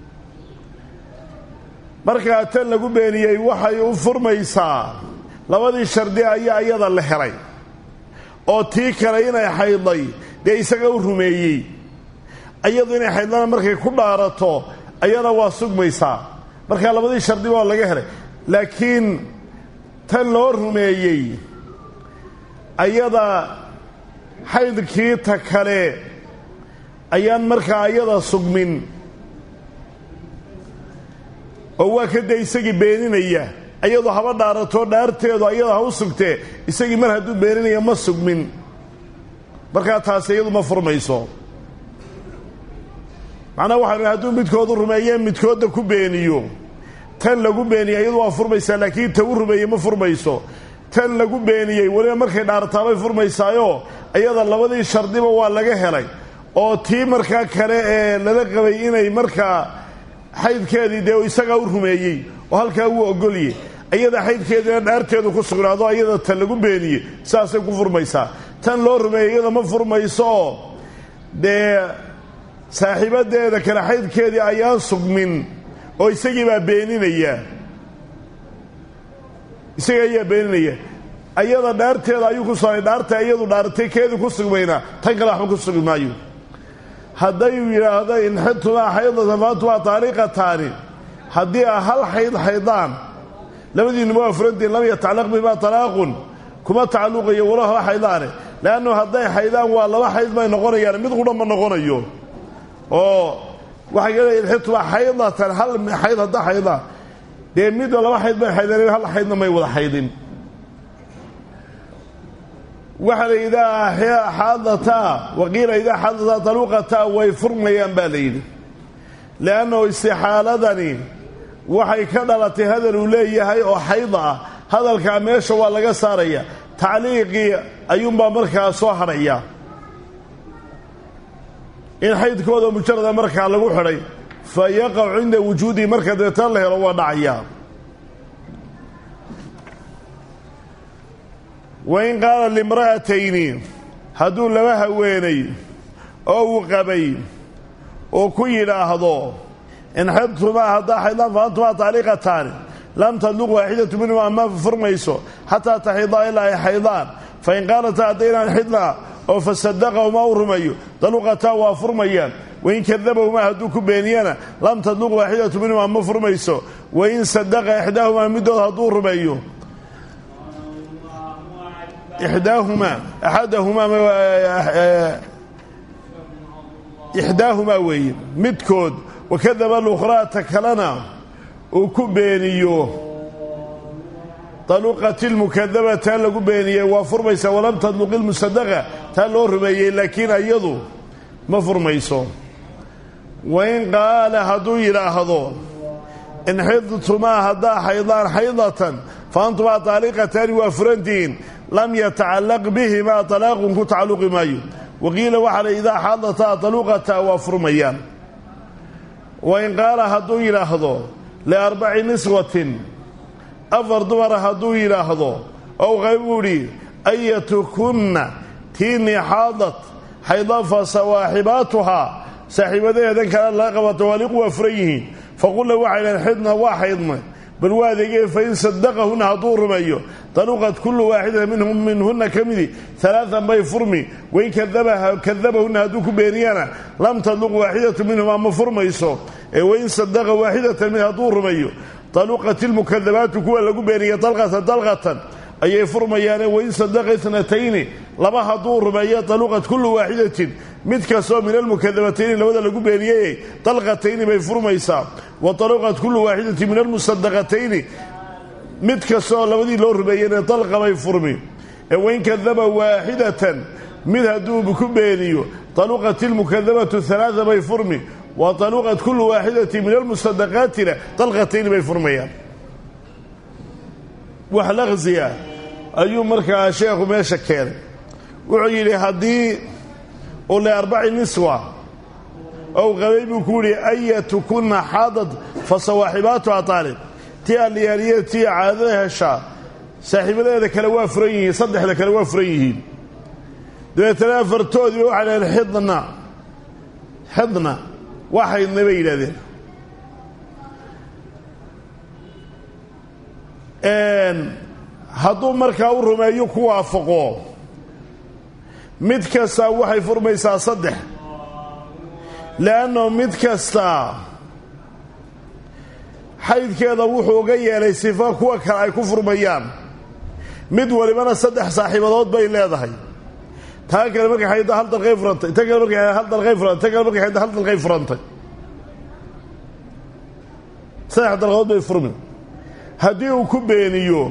markaa tan lagu beeniyey waxay u furmaysaa labadii shardi ayaa iyada la helay oo tii kale inay xaydday dee isaga u rumeeyey iyadu inay xaydlana markay ku dhaarato ayana waa sugmaysaa markaa labadii shardi waa laga helay laakiin tan loo rumeeyey ayada xaydkii ta kale ayaan markaa ayada sugmin oo waa ka dee isagii beeninaya ayadu haba dhaarato dhaarteedu ayada ha u sugtee isagii mar hadduu beeninaya ma sugmin markaa taasi iyadu ma furmayso macnaha waxaanu hadduu midkoodu rumeeyee midkoodda ku beeniyo tan lagu beeniyey iyadu waa furmaysaa laakiin ta u rumeeyey ma furmayso tan lagu beeniyey weliba markay dhaartaabay furmaysaayoo iyada labadii shardiba waa laga helay oo tii markaa kale ee lala qabay inay markaa xaydkeedii dee isagaa u rumeeyey oo halkaa wuu ogolye iyada xaydkeediina dhaarteedu ku sugnaado ayada tan lagu beeniyey saasay ku furmaysaa tan loo rumeeyey iyada ma furmaysooo dee saaxiibadeeda kale xaydkeedii ayaan sugmin oo isagii baa beeninaya isaga ayaa beeninaya ayada dhaarteeda ayuu ku sugnay dhaarta iyadu dhaaratay keedii ku sugmayna tan kale waxba ku sugi maayo hadday yidhaahdo in xidtumaa xaydatan faantumaa taaliqataani haddii a hal xayd xaydaan labadiinuma waa furantiin lam yatacallaq bihimaa talaaqun kuma tacalluqayo walo haba xaydaane leannu hadday xaydaan waa laba xayd bay noqonayaan mid qudha ma noqonayo oo waxay leeyihin xidtumaa xaydatan hal xayd haddaa xaydaan dee midba laba xayd bay xaydeen hal xaydna may wada xaydin waxaa la idaa xaadataa waqiila idaa xaadataa taluuqataa way furmayaan baa la yidhi leannahu istixaaladani waxay ka dhalatay hadal uu leeyahay oo xayda ah hadalkaa meesha waa laga saaraya tacliiqii ayuunbaa markaa soo hadhaya in xaydkooda mujarada markaa lagu xidhay fa yaqacu cinda wujuudihi marka deetan la helo waa dhacayaa wain qaala limra'atayni hadduu laba haweenay oo uu qabay oo ku yidhaahdo in xidtumaa haddaa xaydaan fa antumaa taaliiqataani lam tadluq waaxidatu minhuma ma furmayso xataa taxidaa ilaa ay xaydaan fain qaalataa haddaynaan xidnaa oo fasadaqahumaa u rumeeyo daluqataa waa furmayaan wain kadabahumaa hadduu ku beeniyana lam tadluq waaxidatu minhumaa ma furmayso wain sadaqa ixdaahumaa middood hadduu rumeeyo ixdaahumaa axadahumaa ixdaahumaa weeye midkood wakadaba lukhraata kalena uu ku beeniyo daluqat ilmukadaba taa lagu beeniyey waa furmaysaa walam tadluq ilmusadaqa taa loo rumeeyey laakiin iyadu ma furmayso wain qaala hadduu yidhaahdo in xidtumaa haddaa xaydaan xaydatan fa antumaa taaliqataani waa furantihiin lam yatacallaq bihimaa talaaqun ku tacalluqi maayo waqiila waxaa la idaa xadataa taluqataa waa furmayaan wain qaala hadduu yidhaahdo liarbaci niswatin afar dumara hadduu yidhaahdo ow qaybuu idhi ayatukunna tiinii xaadat xayda fa sawaaxibaatuhaa saaxiibadaheedan kale laga qabato waaliqu waa furan yihiin faqulna waxay dhahen xidna waa xaydnay bal waa adeegeen fain sadaqahunna hadduu rumeeyo taluqat kullu waaxidata minhum minhunna ka midi alaaan bay furmi wain kadabahunna hadduu ku beeniyana lam tadluq waaxidatu minhumaa ma furmayso ee wain sadaqa waaxidatan mid hadduu rumeeyo taluqat ilmukadabaatu kuwa lagu beeniya dalqatan dalqatan ayay furmayaane wain sadaqa itnatayni laba hadduu rumeeyo taluqat kullu waaxidatin mid kastoo min almukadabatayni labada lagu beeniyey dalqatayni bay furmaysaa wa taluqat kullu waaxidatin min almusadaqatayni mid kastooo labadii loo rumeeyeyna dalqa bay furmi ee wain kadaba waaxidatan mid hadduu ku beeniyo taluqat ilmukadabatu alaaa bay furmi wa taluqat kullu waaxidati min almusadaqaatina dalqatayni bay furmayaan wax laqsiya ayuu markaa sheekhu meesha keenay wuxuu yidhi haddii u le arbaci niswa ow qabay buu ku yidhi ayatukunna xaadad fa sawaaxibaatuha taalib tii alliyaaliya tii caadada heshaa saaxiibadeeda kale waa furan yihiin saddexda kale waa furan yihiin dabeetana afartoodiiba waxay dhaheen xidna xidna waa xaydnay bay yidhahdeen hadduu markaa u rumeeyo ku waafaqo mid kastaa waxay furmaysaa saddex le'anno mid kastaa xaydkeeda wuxuu uga yeelay sifa kuwa kale ay ku furmayaan mid walibana saddex saaxiibadood bay leedahay taa kale markay xaydda hal dalqay furantay ta kale markay hal dalqay furantay ta kale markay xaydda hal dalqay furantay saddex dalqadood bay furmi haddii uu ku beeniyo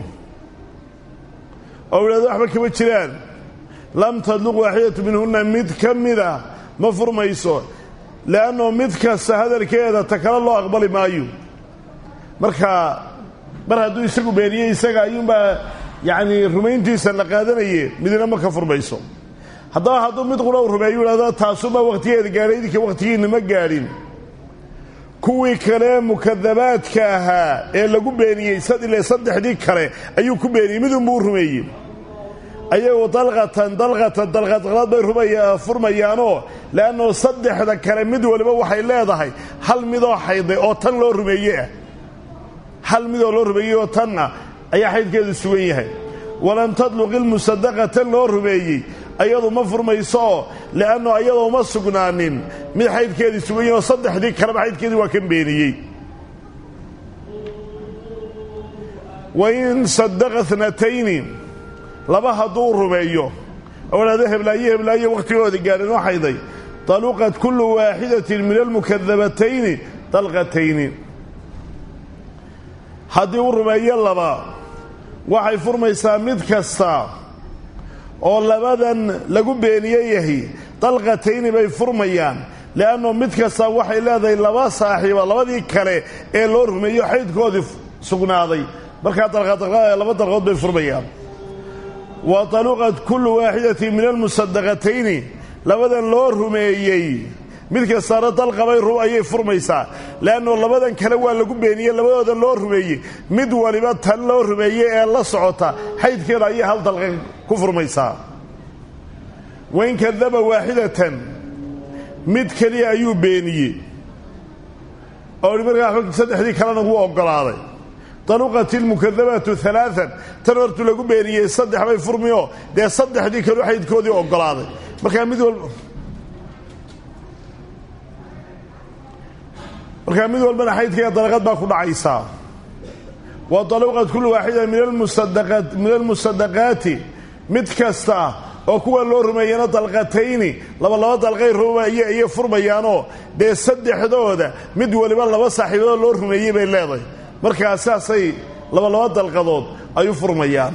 oo idhahdo waxba kama jiraan lam tadluq waaxidatu minhunna mid ka mida ma furmayso le'annoo mid kasta hadalkeeda ta kale loo aqbali maayo marka mar hadduu isagu beeniyey isaga ayuunbaa yacnii rumayntiisa la qaadanaye midina ma ka furmayso haddaba hadduu mid qura u rumeeyo idhahdo taasubaa wakhtigeeda gaadhay idinka wakhtigiinna ma gaadhin kuwii kale mukadabaadka ahaa ee lagu beeniyey ile saddexdii kale ayuu ku beeniyey midunbuu rumeeyey ayagu dalqatan dalqatan dalqadqalad bay furmayaanoo le'annoo saddexda kale mid waliba waxay leedahay hal midoo xayday oo tan loo rumeeye ah hal midoo loo rumeeyey oo tanna ayaa xaydkeedu sugan yahay walam tadluq ilmusadaqa tan loo rumeeyey ayadu ma furmaysooo le'anno ayadoo ma sugnaanin mid xaydkeedii sugan yahay oo saddexdii kaleba xaydkeedii waa kan beeniyey wain sadaqa tnatayni laba hadduu rumeeyo oo idhahdo heblaayo heblaayo wakhtigooda gaadhan oo xayday taluqat kullu waaxidatin min almukadabatayni dalqatayni haddii uu rumeeyo laba waxay furmaysaa mid kasta oo labadan lagu beeniye yahay dalqatayni bay furmayaan le'anno mid kasta waxay leedahay laba saaxiiba labadii kale ee loo rumeeyo xaydkoodii sugnaaday markaa dalqadalqada laba dalqood bay furmayaan wa taluqat kullu waaxidatin min almusadaqatayni labadan loo rumeeyey mid kastaana dalqabay ayay furmaysaa le'anno labadan kale waa lagu beeniyey labadooda loo rumeeyey mid waliba tan loo rumeeyey ee la socota xaydkeeda ayay hal dalqa ku furmaysaa wain kadaba waaxidatan mid keliya ayuu beeniyey oo hi markaa saddexdii kalena wuu oggolaaday taluqat ilmukadabaatu alaaan tan hortu lagu beeniyey saddex bay furmioo dee saddexdii kalu xaydkoodii oggolaaday markaa mid walba markaa mid walbana xaydkaiyo dalaqad baa ku dhacaysaa wa taluqat kullu waaxida min almusadaqaati mid kasta oo kuwa loo rumeeyana dalqatayni labalaba dalqay rumeeye ayay furmayaanoo dee saddexdooda mid waliba laba saaxiibadood loo rumeeyey bay leedahay markaa saasay labalaba dalqadood ay u furmayaan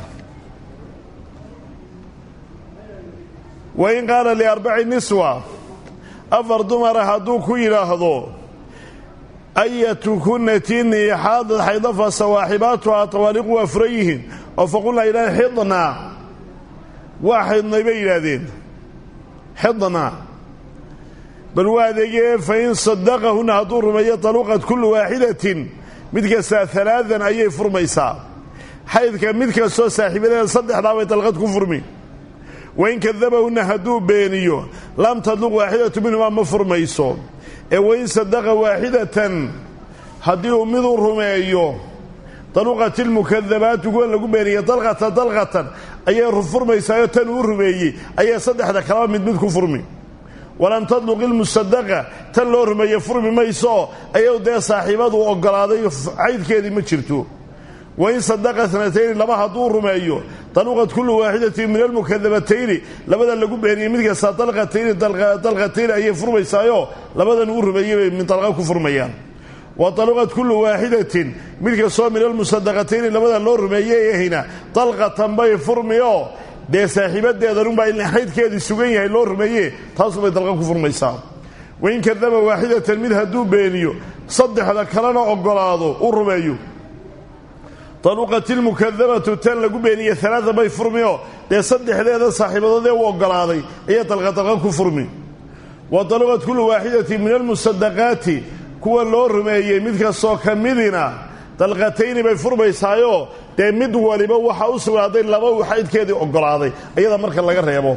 wa in qaala liarbaci niswa afar dumara hadduu ku yidhaahdo ayatu kunatin xaadad xaydafa sawaaxibaatuhaa tawaaliqu waa furan yihiin oo faqulnaa idhaah xidnaa waa xidhnay bay yidhaahdeen xidnaa bal waa adeegee fa in sadaqahunna hadduu rumeeyo taluqat kullu waaxidatin mid kastaa alaadan ayay furmaysaa xaydka mid kastoo saaxiibadeeda saddexdaa bay dalqad ku furmi wain kadabahunna hadduu beeniyo lam tadluq waaxidatu minhumaa ma furmayso ee wain sadaqa waaxidatan haddii uu miduu rumeeyo daluqat ilmukadabaatu kuwa lagu beeniye dalqatan dalqatan ayay furmaysaayo tan uu rumeeyey ayay saddexda kalaba mid mid ku furmi walam tadluq ilmusadaqa tan loo rumeeye furmi mayso ayuu dee saaxiibadu oggolaaday caydkeedii ma jirto wain sadaqa sanatayni laba hadduu rumeeyo daluqat kullu waaxidatin min almukadabatayni labadan lagu beeniyey mid kasta dalqatayni dalqatayni ayay furmaysaayo labadan uu rumeeyey bay min dalqa ku furmayaan wa daluqat kullu waaxidatin mid kastoo min almusadaqatayni labadan loo rumeeyey ahayna dalqatan bay furmioo dee saaxiibadeedanunbaa in xaydkeedii sugan yahay loo rumeeye taasubay dalqa ku furmaysaa wain kadaba waaxidatan mid hadduu beeniyo saddexda kalena oggolaado u rumeeyo daluqat ilmukadabatu tan lagu beeniye alaada bay furmioo dee saddexdeeda saaxiibadoodee u oggolaaday ayay dalqadalqa ku furmi wa daluqat kullu waaxidatin min almusadaqaati kuwa loo rumeeyey mid kastoo ka midina dalqatayni bay furmaysaayoo dee mid waliba waxaa u sugnaaday laba uu xaydkeedii oggolaaday ayada marka laga reebo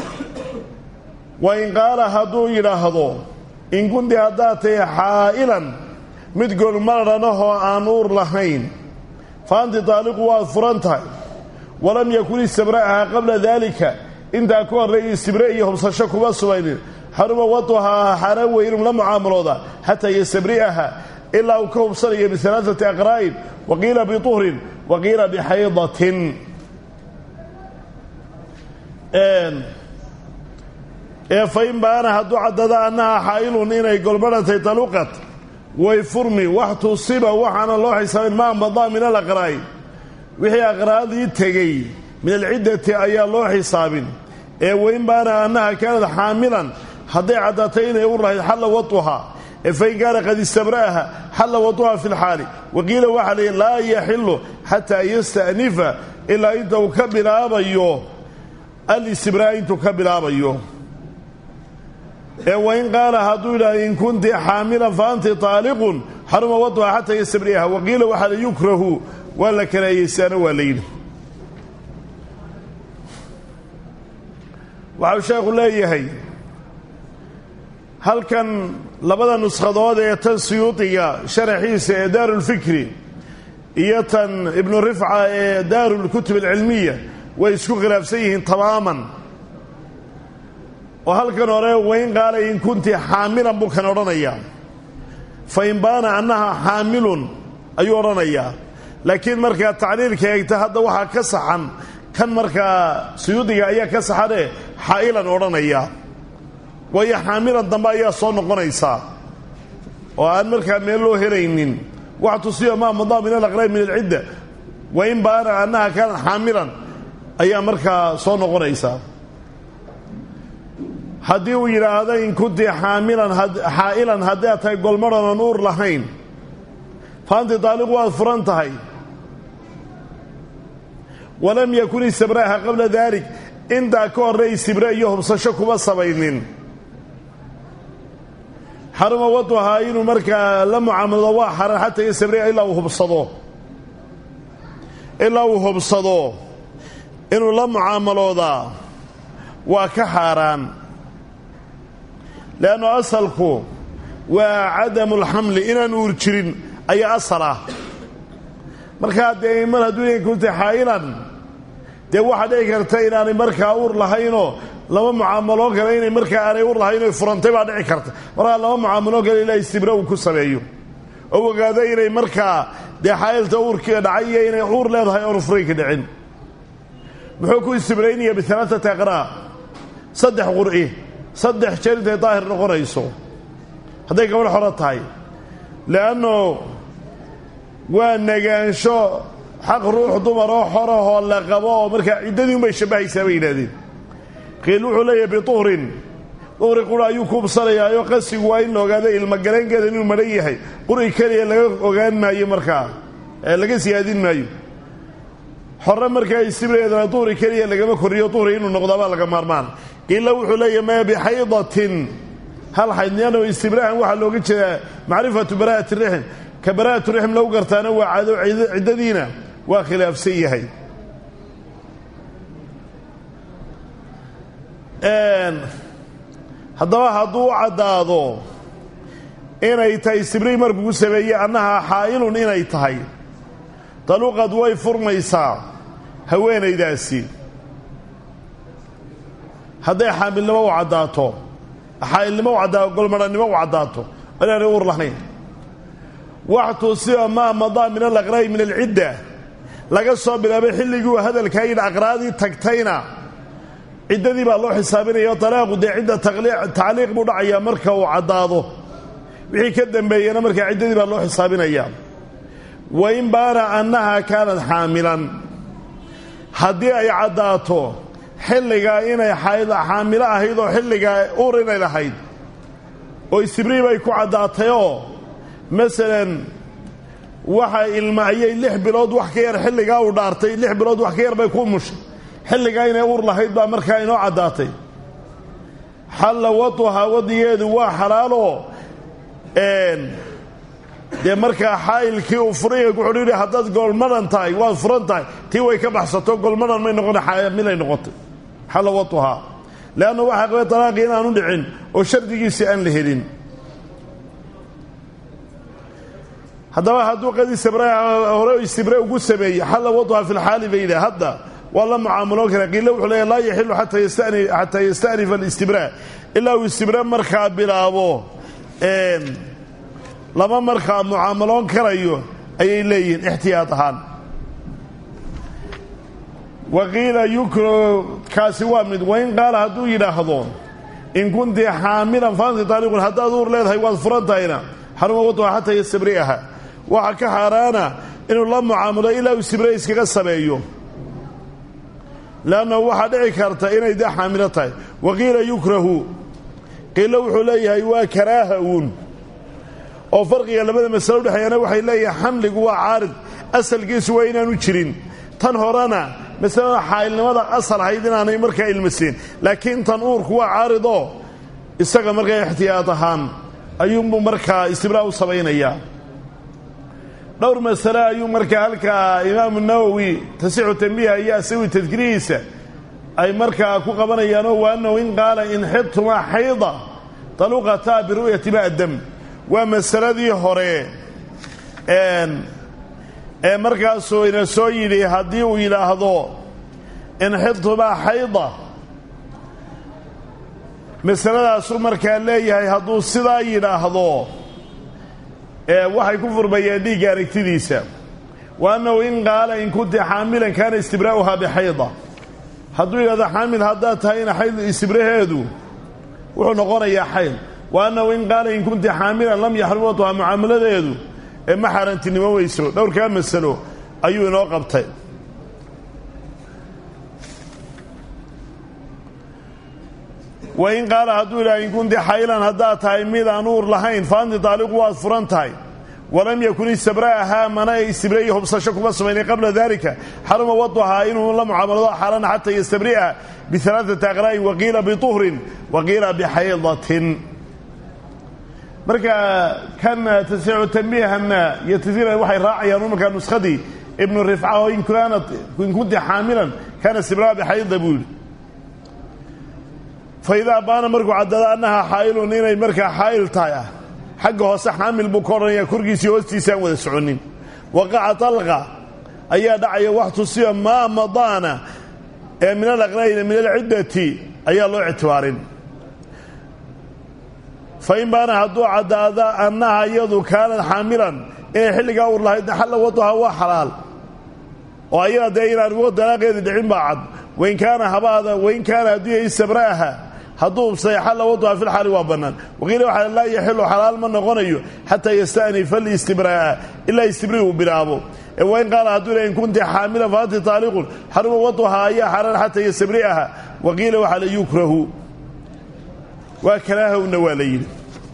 wa in qaala hadduu yidhaahdo in kunti haddaad tahay xaa'ilan mid golmaranahoo aan uur lahayn fa anti taaliqu waad furan tahay walam yakun istibra'aha qabla daalika intaa ka horreeyay istibre iyo hubsasho kuma subaynin xaruma waduhaa xaaraan weynum la mucaamalooda xataa yastabri'aha ilaa uu ka hubsanayo bialaaati aqraa'in wa qiila bituhrin wa qiila bixaydatin ee fain baana hadduu caddada annaha xaa'ilun inay golmadhantay taluqat way furmi wax tusiba waxaana loo xisaabin maa madaa min alaqraa'i wixii aqraadii tegey min alciddati ayaa loo xisaabin ee wain baana annaha kaanad xaamilan hadday caddaatay inay u lahayd xalla waduhaa ee fain kaana qad istabra'aha xalla waduhaa fi lxaali waqiila waxaa layihi laa yaxilu xataa yasta'nifa ilaa inta uu ka bilaabayo alistibraa'a intuu ka bilaabayo ee wain qaala hadduu yidhahdo in kunti xaamilan fa anti taaliqun xaruma waduha xataa yastabri'aha waqiila waxaa la yukrahu waa la karaahiyeysaana waa la yidhi waxau sheekhu leeyahay halkan labada nuskhadood ee tan suyuudiga sharaxiisa ee daarulfikri iyo tan ibnu rifca ee daarulkutub alcilmiya way isku khilaafsan yihiin tamaaman oo halkan hore wain qaala in kunti xaamilan buu kan odhanayaa fa in baana annaha xaamilun ayuu odhanayaa laakiin markaa tacliilka eegta hadda waxaa ka saxan kan markaa suyuudiga ayaa ka saxanee xaa'ilan odhanaya waayo xaamilan dambe ayaa soo noqonaysaa oo aan markaa meel loo helaynin wax tusiyo maa madaa min alaqraab min alcidda wa in baana annaha kaanat xaamilan ayaa markaa soo noqonaysaa haddii uu yidhaahdo in kunti xaamilan xaa'ilan haddaad tahay golmadhan aan uur lahayn faanti daaliqu waad furan tahay walam yakun istibraaha qabla daalik intaa ka horray istibre iyo hubsasho kuma sabaynin xaruma waduhaa inuu markaa la mucaamalado waa xaran xataa istibre ilaa uu hubsado ilaa uu hubsado inuu la mucaamaloodaa waa ka xaaraan leannu asalku waa cadamu lxamli inaan uur jirin ayaa asal ah markaa dee mar hadduu inay kunta xaa'ilan dee waxaa dhici karta inaanay markaa uur lahaynoo lama mucaamaloon kale inay markaa aanay uur lahayn oy furantay baa dhici karta markaa lama mucaamaloon kale ilaa istibra uu ku sameeyo oo ogaado inay markaa dee xaa'ilta uurkii dhacay iyo inay uur leedahay oonu furaynka dhicin muxuu ku istibraynaya bialaaati aqraa saddex qur'i saddex jeer intay daahir noqonayso hadday gabadh xoro tahay le'anno waa negaansho xaq ruux dumaroo xorahoo la qabo oo markaa ciddadii unbay shabbahaysaa bay yidhahdeen qiil wuxuu leeyahay bituhrin duhri qura ayuu kuubsanayaayo qasigu waa in la ogaado ilmogaleenkeeda inuu madhan yahay quri keliya laga ogaan maayo markaa laga siyaadin maayo xore markaa istibreedana duhri keliya lagama koriyo duhri inuu noqdaabaa laga maarmaan qiilla wuxuu leeyahy ma bixaydatin hal xaydniyano istibraahan waxaa looga jeedaa macrifatu bara'ati rixm ka bara'atu rixm lagu gartaana waa cado ciddadiina waa khilaafsan yahay haddaba hadduu u caddaado inay tahay istibrii markuu ku sameeyey annaha xaa'ilun inay tahay daluqad way furmaysaa haweenaydaasi hadday xaamilnimo u caddaato xaa'ilnimo u caddaato golmadhannimo u caddaato inaanay uur lahayn waxtusiba maa madaa min alaqraa'i min alcidda laga soo bilaabay xilligii uu hadalkaa yidhi aqraadii tagtayna ciddadii baa loo xisaabinaya talaaqu dee cidda tacliiq buu dhacayaa marka uu caddaado wixii ka dambeeyena markaa ciddadii baa loo xisaabinayaa wa in baana annaha kaanad xaamilan haddii ay caddaato xilligaa inay xaamilo ahayd oo xilligaa uur inay lahayd oo istibrii bay ku caddaatayoo masalan waxa ilma ayay lix bilood wax ka yar xilligaa uu dhaartay lix bilood wax ka yar bay ku mushay xilligaa inay uur lahayd baa markaa inoo caddaatay xalla waduhaa wadigeedu waa xalaaloo dee markaa xaa'ilkii uu furiga ku xudhiidhi haddaad golmadhan tahay waad furan tahay tii way ka baxsato golmadhan may noqona xaamilay noqotay xalla waduhaa leanna waxaa qabay talaaqii inaanu dhicin oo shardigiisii aan la helin haddaba hadduu qad istibre hore istibre ugu sameeyey xalla waduhaa fi lxaali bayda hadda waa la mucaamaloon kara qiila wuxuu leeya laa yaxilu xataa yasta'nifa alistibraa ilaa uu istibre markaa bilaabo lama markaa mucaamaloon karayo ayay leeyihiin ixtiyaad ahaan wa qiila yukro kaasi waa mid wain qaala hadduu yidhaahdo in kunti xaamilan faanti taaliqun haddaad uur leedahay waad furan tahayna xaruma waduha xataa yastabri'aha waxaa ka xaaraana inuu la mucaamalo ilaa uu istibre iskaga sameeyo leannahu waxaa dhici karta inay dee xaamilo tahay wa qiila yukrahu qiilo wuxuu leeyahay waa karaaha uun oo farqiga labada masalo udhexeeyana waxay leeyahay xamligu waa caarid asalkiisu waa inaanu jirin tan horena masalada xaa'ilnimada asal ahayd inaanay markaa ilmaseen laakiin tan uurku waa caaridoo isaga markaa ixtiyaad ahaan ayuunbuu markaa istibraa u samaynayaa dhowr masale ayuu markaa halkaa imaamu nawowi tasixu tambiiha iyo asawi tadkirihiisa ay markaa ku qabanayaanoo wa annahu in qaala in xidtumaa xayda taluqataa biru'yati ba'dam waa masaladii hore ee markaasuu ina soo yidhi haddii uu yidhaahdo in xidtumaa xayda masaladaasuu markaa leeyahay hadduu sidaa yidhaahdo waxay ku furmayeen dhiigga aragtidiisa wa annahu in qaala in kunti xaamilan kaana istibraa'uhaa bixayda hadduu yidhahdo xaamil haddaad tahayna xayd istibraheedu wuxuu noqonayaa xayd wa annahu in qaala in kunti xaamilan lam yaxrum watuha mucaamaladeedu ee ma xaaraantinimo weyso dhowrkaa masalo ayuu inoo qabtay wain qaala hadduu idhaha in kunti xaylan haddaad tahay mid aan uur lahayn fa anti taaliqu waad furan tahay walam yakun istibra'ahaa mana ay istibre iyo hubsasho kuma samaynin qabla dalika xaruma waduhaa inuu la mucaamalado xaarana xataa yastabri'a bialaaثati aqraa'in waqiila bituhrin waqiila bixaydatin marka kan tasiicu tanbiihana iyo tasiira waxay raacayaan markaa nuskadii ibnu rifca oo in kaanat in kunti xaamilan kaana istibra'a bixayda buu yidhi faidaa baana markuu caddada annaha xaa'ilun inay markaa xaa'il tahay ah xagga hoose xaamil buu ka odhanaya korkiisii hoostiisa aan wada soconin waqaca talqa ayaa dhacaya wax tusiya maa madaana ee min alaqra'ina min alciddati ayaa loo ictibaarin fa in baana hadduu caddaada annaha iyadu kaanad xaamilan inay xilligaa uur lahayd xalla waduha waa xalaal oo ayada dee inaan uga dalaaqeedi dhicin baa cad wain kaana habaada wain kaana hadduu yahay istabra'aha hadduu ubsay xalla waduha fi lxaali waa bannaan waqiila waxaa laa yaxilu xalaal ma noqonayo xataa yasta'nifa listibraa'a ilaa istibri uu bilaabo ee wain qaala hadduu ilaha in kunti xaamilan fa anti taaliqun xaruma waduha ayaa xaraan xataa yastabri'aha waqiila waxaa la yukrahu waa karaahowna waa la yidhi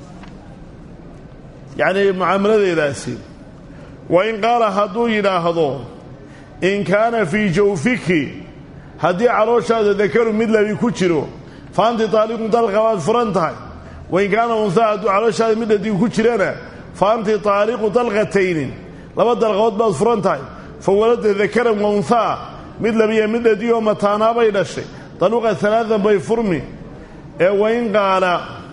yacnii mucaamaladeedaasi wain qaala hadduu yidhaahdo in kaana fii jawfiki haddii calooshaada dakaru mid labi ku jiro fa anti taaliqun dalqa waad furan tahay wain kaana unhaa hadduu calooshaada mid dhadigu ku jirana fa anti taaliqu dalqatayni laba dalqood baad furan tahay fa walada dakaran wa unhaa mid labiya mid dhadigoo mataanaabay dhashay daluqa alaadan bay furmi ee wain qaala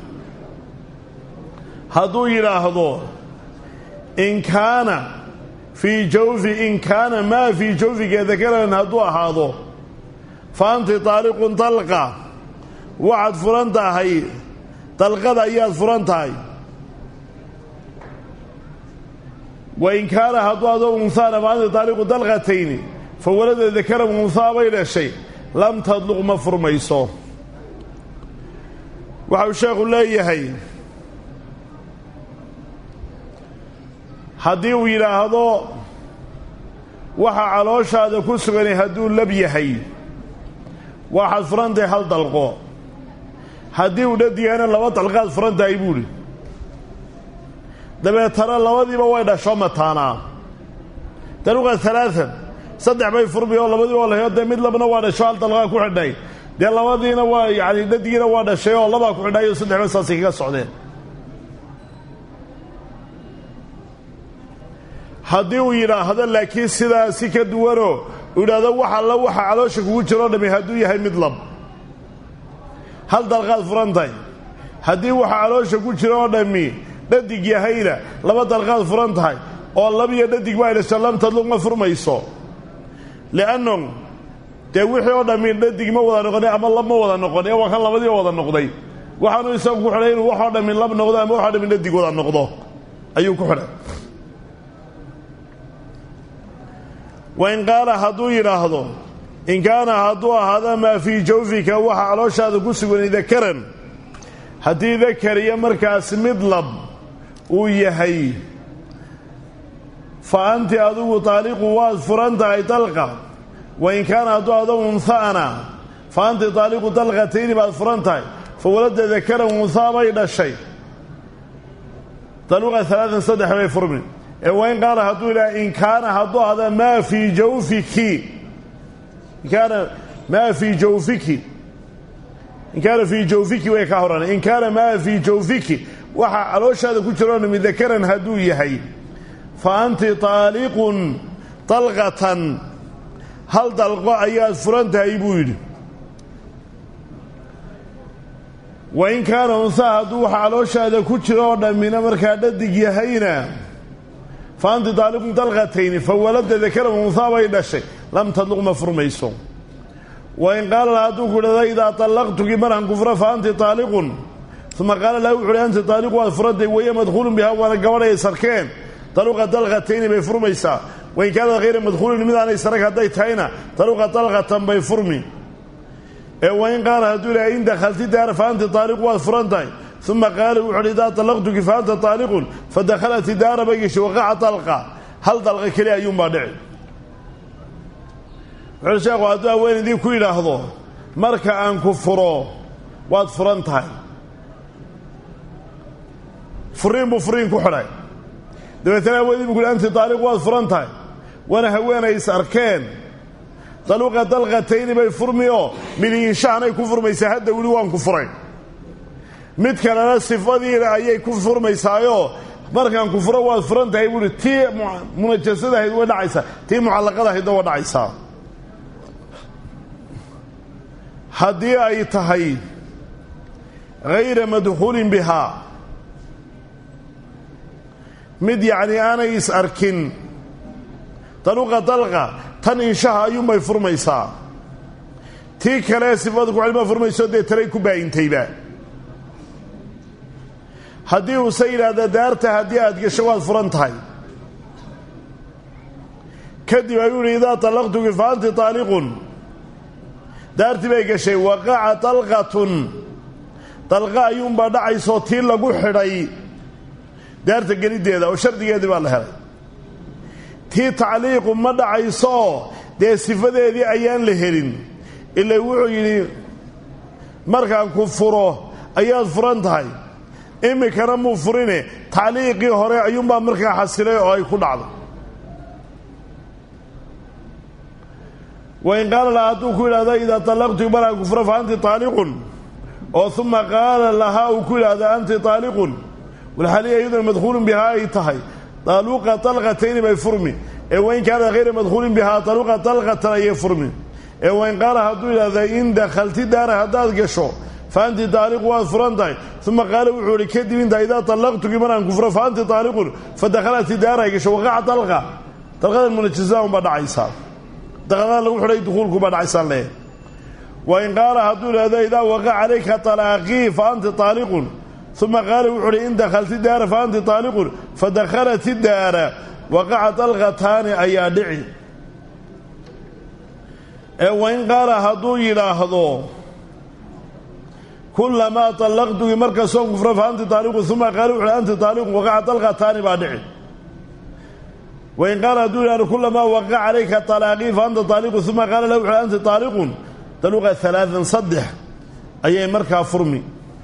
hadduu yidhaahdo in kaana fii jawfi in kaana maa fii jawfiga dakaran hadduu ahaado fa anti taaliqun dalqa waxaad furan tahay dalqada ayaad furan tahay wain kaana hadduu adoo unhaana fa anti taaliqu dalqatayni fa walada dakaran unhaa bay dhashay lam tadluq ma furmayso waxau sheekhu leeyahay haddii uu yidhaahdo waxa calooshaada ku suganay hadduu lab yahay waxaad furan tahay hal dalqo haddii uu dhadigana laba dalqaad furan tahay buuhi dabeetana labadiiba way dhasho mataanaa daluqa alaaan saddex bay furmi oo labadiiba waa lahayo dee mid labna waa dhasho hal dalqaa ku xidhay dee labadiina waa yani dhadigiina waa dhashay oo labaa ku xidhay oo saddexba saasay kaga socdeen haddii uu yidhaahdo laakiin sidaa si ka duwanoo uu yidhaahdo wax alla waxa caloosha kugu jiroo dhami hadduu yahay mid lab hal dalqaad furan tahay haddii waxa caloosha ku jira oo dhammi dhadig yahayna laba dalqaad furan tahay oo labiyo dhadig ba ay dhasho lam tadluq ma furmayso li'anno dee wixii oo dhammi dhadig ma wada noqonay ama lab ma wada noqon ee waa kan labadiiba wada noqday waxaanu isagu ku xidhay inuu waxoo dhammi lab noqdo ama waxoo dhammi dhadig wada noqdo ayuu ku xidhay wain qaala hadduu yidhaahdo in kaana hadduu ahaada maa fii jawfika waxa calooshaada ku suganay dakaran haddii dakar iyo markaas mid lab uu yahay fa anti adigu taaliqu waad furan tahay dalqa wain kaana hadduu ahdo unha'ana fa anti taaliqu dalqatayni baad furan tahay fa walada dakaran unhaa bay dhashay daluqa alaaan saddex bay furmi ee wain qaala hadduu yidhaha in kaana hadduu ahda maa fii jawfiki in kaana maa fii jawfiki in kaana fii jawfiki way ka horan in kaana maa fii jawfiki waxa calooshaada ku jiroo dhami dakaran hadduu yahay fa anti taaliqun dalqatan hal dalqo ayaad furan tahay buu yidhi wain kaana unhaa hadduu waxa calooshaada ku jiro oo dhammina markaa dhadig yahayna fa anti taaliqun dalqatayni fa walada dakaran unhaa bay dhashay lam tadluq ma furmayso wain qaala la hadduu ku idhahda idaa طallaqtuki markan kufra fa anti taaliqun uma qaala laha wuxu uhi anti taaliqu waad furantay waya madkhuulun bihaa waana gabadhay sarkeen taluqa dalqatayni bay furmaysaa wain kaanad hayra madkhuulin midaanay sarag hadday tahayna taluqa dalqatan bay furmi ee wain qaala hadduu ilahay in dakhalti daara fa anti taaliqu waad furan tahay uma qaala wuxu uhi idaa طalaqtuki fa anta طaaliqun fadakhalat daara bay geshay waqaca dalqa hal dalqa keli ayuunbaa dhici wuxuuhi sheekhu hadduu haweenaydii ku yidhaahdo marka aan ku furo waad furan tahay furiin buu furiin ku xidhay dabeetana haweenadii bu ku yidhi anti taaliq waad furan tahay waana haweenay is arkeen daluqa dalqatayni bay furmi oo midiinshahanay ku furmaysaa hadda weli waan ku furay mid kalena sifadiina ayay ku furmaysaayoo markaan ku furo waad furan tahay buuhi tii munajasada ahayd way dhacaysaa tii mucallaqada ahaydna waa dhacaysaa haddii ay tahay hayra madkhuulin bihaa mid yacni aanay is arkin daluqa dalqa tan inshaha ayuunbay furmaysaa tii kale sifada kucilma furmayso dee talay ku baayintayba haddii uuse yidhaahda daarta haddii aad gasho waad furan tahay kadib ayuu yihi idaa طalaqtuki fa anti طaaliqun daartii bay gashay waqaca dalqatun dalqa ayuunbaa dhacaysoo tii lagu xidhay daarta geliddeeda oo shardigeedii baa la helay tii tacliiqu ma dhacaysooo dee sifadeedii ayaan la helin ila wuxuu yidhi markaan ku furo ayaad furan tahay iminkana muu furine tacliiqii hore ayuunbaa markaa xasilay oo ay ku dhacdo wain qaala laha hadduu ku yidhahdo idaa طalaqtu maraan ku furo fa anti طaaliqun oo uma qaala lahaa uu ku yidhaahdo anti طaaliqun walxaliya iyaduna madkhuulun bihaa ay tahay daluqa dalqatayni bay furmi ee wain kaana hayra madkhuulin bihaa daluqa dalqatan ayay furmi ee wain qaala hadduu yidhahda in dakhalti daara haddaad gasho fa anti taaliqu waad furan tahay uma qaala wuxuu ihi kadib intaa idaa طallaqtuki maraan ku furo fa anti taaliqun fadakhalati daara ay gasho waqaca dalqa dalqadan munajasada unbaa dhacaysaa dalqadan lagu xidhay dukuulkubaa dhacaysaan leeyahy wain qaala hadduu yidhahdo idaa waqaca calayka طalaaqii fa anti taaliqun uma qaala wuxuu uhi in dakhalti daara fa anti taaliqun fadakhalat daara waqaca dalqataani ayaa dhici ee wain qaala hadduu yidhaahdo kulamaa طallaqtuki markastoo kufro fa anti taaliqun uma qaala wuxu uhi anti taaliqun waqaca dalqataani baa dhici wain qaala hadduu yidhahdo kulamaa waqaca calayka طalaaqii fa anta taaliqun uma qaala lahu wuxu uhi anti taaliqun daluqa alaaan saddex ayay markaa furmi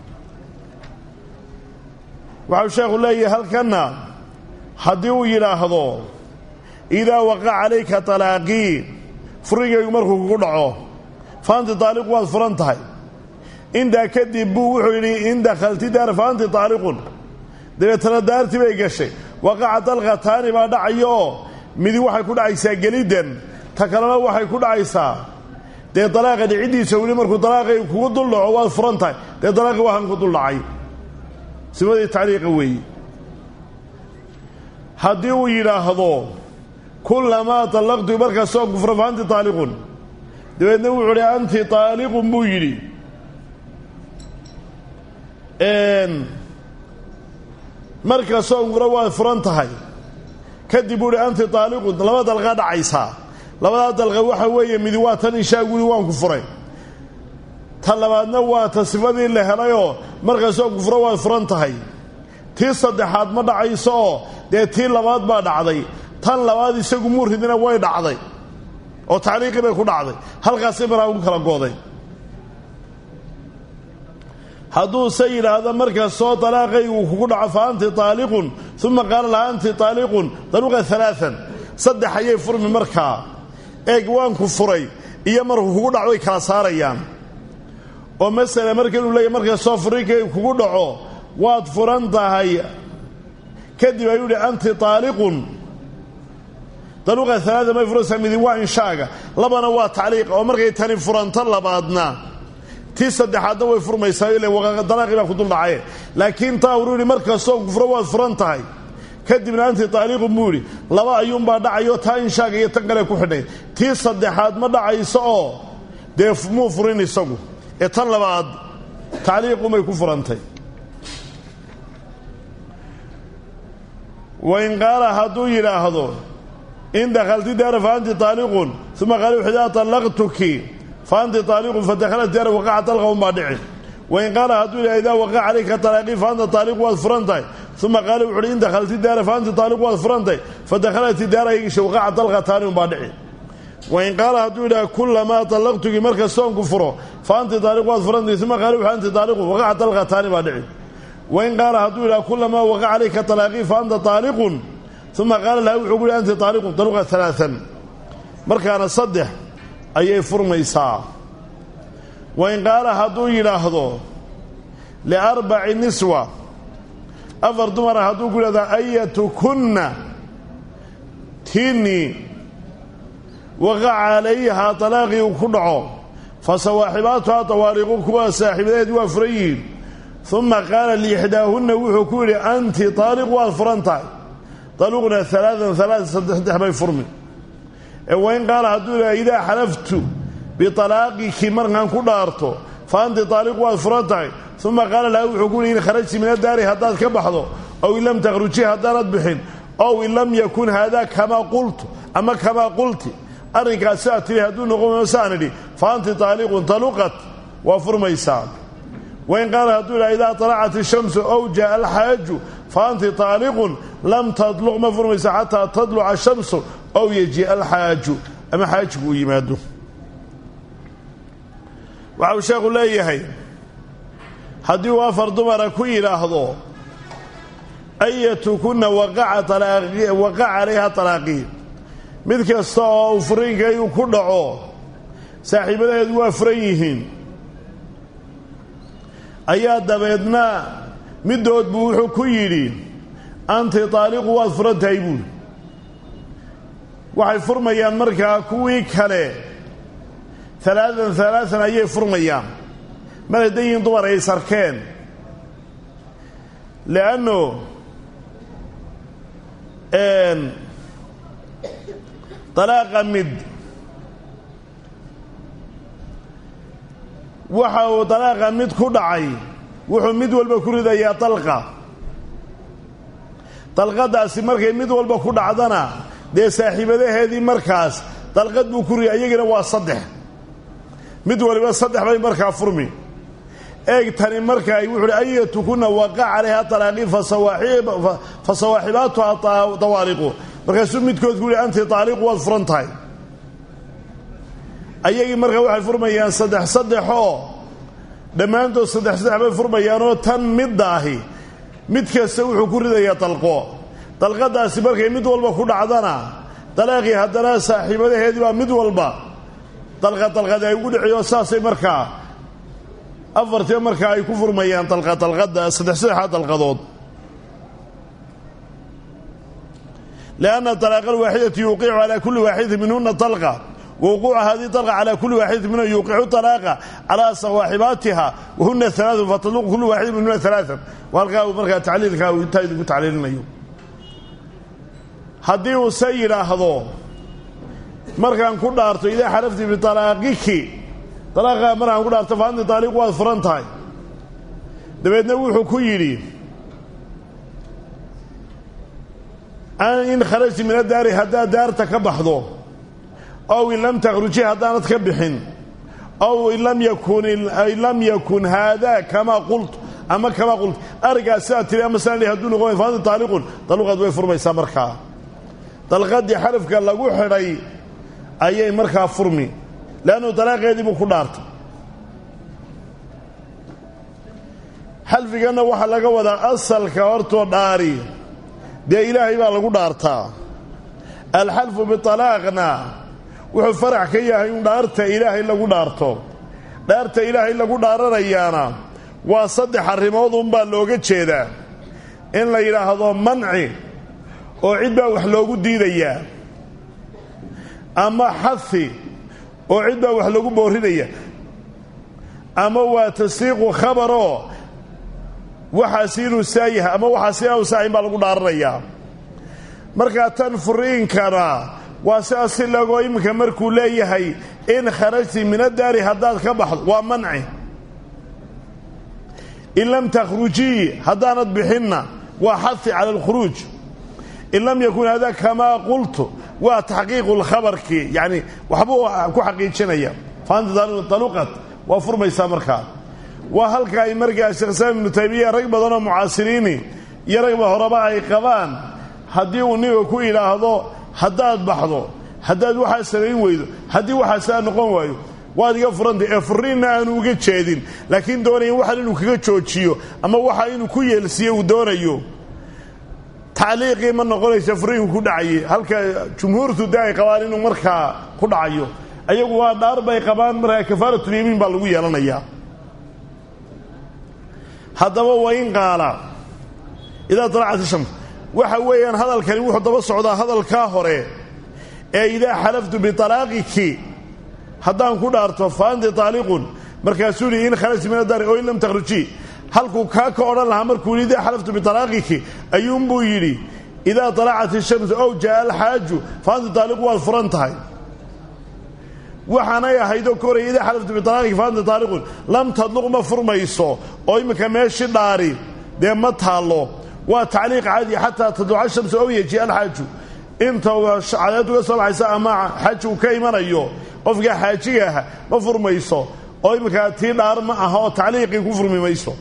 waxau sheekhu leeyahay halkanna haddii uu yidhaahdo idaa waqaca calayka talaaqii furigaygu markuu kugu dhaco fa anti taaliqu waad furan tahay intaa kadib buu wuxuu yidhi in dakhalti daar fa anti taaliqun dabeetana daartii bay gashay waqaca dalqataani baa dhacayooo midi waxay ku dhacaysaa geliddan ta kalena waxay ku dhacaysaa dee dalaaqa dhiciddiisa weli markuu dalaaqay kugu dul dhaco waad furan tahay dee dalaaqi waxaan ku dul dhacay sifadii tacliiqa weeye haddii uu yidhaahdo kulamaa طallaqtu markastoo kufro fa anti taaliqun dabeedna wuxuu uhi anti taaliqun buu yidhi markastoo kufro waad furan tahay kadib buu uhi anti taaliqun laba dalqa dhacaysaa labadaa dalqa waxa weeye midi waa tan inshaa guri waan ku furay ta labaadna waa ta sifadii la helayoo markastoo kufro waad furan tahay tii saddexaad ma dhacayso oo dee tii labaad baa dhacday tan labaad isagu muu ridina way dhacday oo tacliiqii bay ku dhacday halkaasay markaa ku kala gooday hadduuse yidhaahdo markastoo dalaaqaygu kugu dhaco fa anti taaliqun uma qaala laha anti taaliqun daluqa alaaan saddex ayay furmi markaa eeg waanku furay iyo markuu kugu dhaco way kala saarayaan oo masala marka inuu leeyahy markastoo furinkay kugu dhaco waad furan tahay kadib ayuu yihi anti taaliqun daluqa alaada may furaysaa midi waa inshaaga labana waa tacliiqa oo markay tani furanto labaadna tii saddexaadna way furmaysaa ila dalaaqii baa ku dul dhacaye laakiin taa uruu yihi markastoo kufro waad furan tahay kadibna anti taaliiqun buu yidhi laba ayuunbaa dhacayo taa inshaaga iyo tan kale ku xidhnay tii saddexaad ma dhacayso oo dee muu furin isagu ee tan labaad tacliiqumay ku furantay wain qaala hadduu yidhaahdo in dakhalti daara fa anti taaliqun uma qaala wuxu idaa طallaqtuki fa anti taaliqun fadakhalat daara waqaca dalqa unbaa dhici wain qaala hadduu yidhaha idaa waqaca calayka talaaqii fa anta taaliqu waad furan tahay uma qaala wuxu uhi in dakhalti daara fa anta taaliqu waad furan tahay fa dakhalat daara igisha waqaca dalqataani unbaa dhici wain qaala hadduu yidhaha kulamaa tallaqtugii marka soonku furo fa anti taaliqu waad furan tahay uma qaala wuxu anti taaliqu waqaca dalqataani baa dhici wain qaala hadduu yidhaha kulamaa waqaca calayka talaaqii fa anta taaliqun uma qaala laha wuxuu ku yihi anti taaliqun taluqa alaaan markaana saddex ayay furmaysaa wain qaala hadduu yidhaahdo liarbaci niswa afar dumara hadduu ku yidhahdo ayatukunna tiinii waqaca calayhaa talaaqii uu ku dhaco fa sawaaxibaatuhaa tawaariqu kuwa saaxiibadeed waa furan yihiin uma qaala liixdaahunna wuxuu ku yidhi anti taaliq waad furan tahay taluqna alaaan alaaa saddex saddex bay furmi ee wain qaala hadduu yidhaha idaa xalaftu bialaaqiki markaan ku dhaarto fa anti taaliqu waad furan tahay uma qaala laha wuxuu ku yihi in kharajti min adaari haddaad ka baxdo ow in lam takhruji haddaanad bixin ow in lam yakun haadaa kamaa qultu ama kamaa qulti arrinkaas siaa tiri hadduu noqon saan idhi fa anti taaliqun taluqat waa furmaysaa wain qaala hadduu yidhaha idaa talacat ishamsu ow jaaa alxaaju fa anti taaliqun lam tadluq ma furmaysa xataa tadluca ashamsu ow yajiia alxaaju ama xaajigu uu yimaado waxa uu sheekhu leeyahay haddii uu afar dumara ku yidhaahdo ayatukunna waqaca calayha talaaqii mid kasta oo uu furiinkaygu ku dhaco saaxiibadaheedu waa furan yihiin ayaa dabeedna middood buu wuxuu ku yidhi anti taaliqu waad furan tahay buuli waxay furmayaan markaa kuwii kale alaaan alaaan ayay furmayaan mar hadday yihiin dumar ay sarkeen leanno dalaaqa mid waxa uu dalaaqa mid ku dhacay wuxuu mid walba ku ridayaa dalqa dalqadaasi markay mid walba ku dhacdana dee saaxiibadaheedii markaas dalqad buu ku riday ayagina waa saddex mid waliba saddex bay markaa furmi eeg tani markaa wuxu uhi ayatukunna waqaca calayha talaaqii fa sawaaxibaatuha tawaaliqu markaasuu midkood ku yihi anti taaliqu waad furan tahay ayagii markaa waxay furmayaan saddex saddexoo dhammaantood saddex saddex bay furmayaanoo tan midda ahi mid kasta wuxuu ku ridayaa dalqo dalqadaasi markay mid walba ku dhacdana dalaaqii haddana saaxiibadaheedii baa mid walba dalqad dalqad ay ugu dhiciyo saasay markaa afartii markaa ay ku furmayaan dalqa dalqada saddex saddexaa dalqadood lianna dalaaqa alwaaxidati yuuqicu calaa kulli waaxidati minhuna dalqa wawquuca hadihi dalqa calaa kulli waaxidati minhuna yuuqicu dalaaqa calaa sawaaxibaatiha wahuna alaaun fatadluqu kulli waaxidin minhuna alaaan waa halkaa uu markaa tacliilkaa uu intaa idinku tacliilinayo haddii uu se yidhaahdo markaan ku dhaarto idaa xalafti bitalaaqiki dalaaqa markaan ku dhaarto fa anti taaliq waad furan tahay dabeedna wuxuu ku yidhi in kharajti min adaari haddaad daarta ka baxdo ow in lam takhruji haddaanad ka bixin ow in lam yakun in lam yakun haadaa kamaa qult ama kamaa qult arrinkaas sidaa tiri ama saan hadduu noqon fa anti taaliqun daluqaad way furmaysaa markaa dalqadii xarafka lagu xidhay ayay markaa furmi leannu dalaaqeedii buu ku dhaartay xalfiganna waxaa laga wadaa asalka hortoo dhaari dee ilaahay baa lagu dhaartaa alxalfu bitalaaqna wuxuu farax ka yahay in dhaarta ilaahay lagu dhaarto dhaarta ilaahay lagu dhaaranayaana waa saddex arrimood unbaa looga jeedaa in la yidhaahdo manci oo cid baa wax loogu diidayaa ama xafi oo cid baa wax lagu boorinaya ama waa tasdiiqu khabaroo waxaasi inuu saa yahay ama waxaasi inaanu saahin baa lagu dhaaranayaa markaa tan furiinkana waa sidaas si lagoo iminka markuu leeyahay in kharajti min addaari haddaad ka baxdo waa manci in lam takhrujii haddaanad bixinna waa xafi cala alkhuruuj in lam yakun hada kamaa qultu waa taxqiiqu lkhabarkii yacni waxbuu ku xaqiijinaya faanta taluqat waa furmaysaa markaa waa halka ay markaa sheekh islaam ibnu taymiya rag badanoo mucaasiriini iyo ragba horeba ay qabaan haddii uu ninka ku idhaahdo haddaad baxdo haddaad waxaa samayn weydo haddii waxaasaa noqon waayo waad iga furantay ee furiinna aanu uga jeedin laakiin doonaya waxaan inuu kaga joojiyo ama waxa inuu ku yeelsiiyo uu doonayo tacliiqii ma noqonaysa furiinku ku dhacayay halka jumhuurtu de ay qabaan inuu markaa ku dhacayo ayagu waa dhaar bay qabaan markaa kafaaratulyamiin baa lagu yeelanayaa haddaba wa in qaala idaa talacat ishams waxa weeyaan hadalkani wuxuu daba socdaa hadalkaa hore ee idaa xalaftu bialaaqiki haddaan ku dhaarto fa anti taaliqun markaasuu yihi in kharajti min adari oo in lam takhruji halkuu kaa ka odhan lahaa markuu yidhi idaa xalaftu bialaaqiki ayuunbuu yidhi idaa talacat ishamsu ow jaa alxaaju fa anti taaliqu waad furan tahay waxaanay ahaydoo ka horaya idaa xalaftu bialaaqiki fa anti taaliqun lam tadluq ma furmayso oo iminka meeshi dhaari dee ma taallo waa tacliiq caadi xataa tadluca shamsu ow yeji alxaaju inta cadeed uga soo baxaysa ama xaji uu ka imanayo qofka xaajiga ah ma furmayso oo iminkaa tii dhaar ma aha oo tacliiqii ku furmi mayso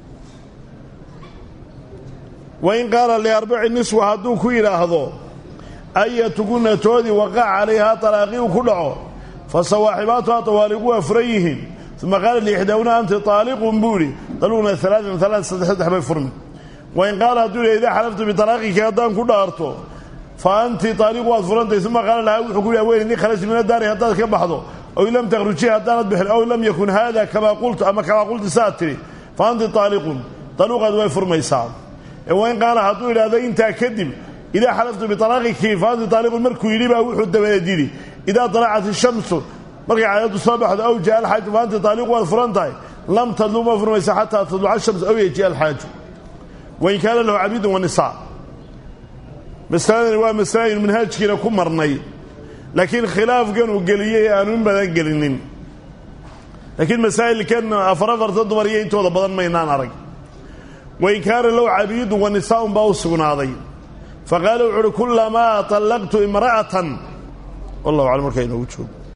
wain qaala liarbaci niswa hadduu ku yidhaahdo ayatuguna toodii waqac calayhaa talaaqii uu ku dhaco fa sawaaxibaatuhaa tawaaliqu waa furan yihiin uma qaala liixdaawna anti taaliqun buu idhi daluqna alaaan alaan saddex saddex bay furmi wain qaala hadduu yidha idaa xalaftu bitalaaqiki haddaan ku dhaarto fa anti taaliqu waad furantay uma qaala lahaa wuxuu ku yidhi weyn innii kharajti min addaari haddaad ka baxdo ow lam takhruji haddaanad bixin ow lam yakun haada kamaa qultu ama kamaa qulti saad tidhi fa anti taaliqun daluuqaad way furmaysaa wain qaala hadduu idhaahdo intaa kadib idaa xalaftu bialaaqiki fa anti taaliqun markuu yidhi baa wuxuu dabadeed yidhi idaa dalacat ishamsu markay cadeedu soo baxdo ow jaa alxaaju fa anti taaliqu waad furan tahay lam tadlu ma furmaysa xataa tadluca shamsu ow yeji alxaaju wain kaana lahu cabidun wanisaa masaladani waa masale aynu manhaajkiina ku marnay laakiin khilaafkan uu geliyey aanu in badan gelinin laakiin masaa'ilkan afar afarta dumar iyo intooda badan maynaan arag wain kaana low cabiidun wa nisaaun baa u sugnaaday faqaala wuxu uhi kulamaa طallaqtu imra'atan wallahu aclam markaa inoogu joogo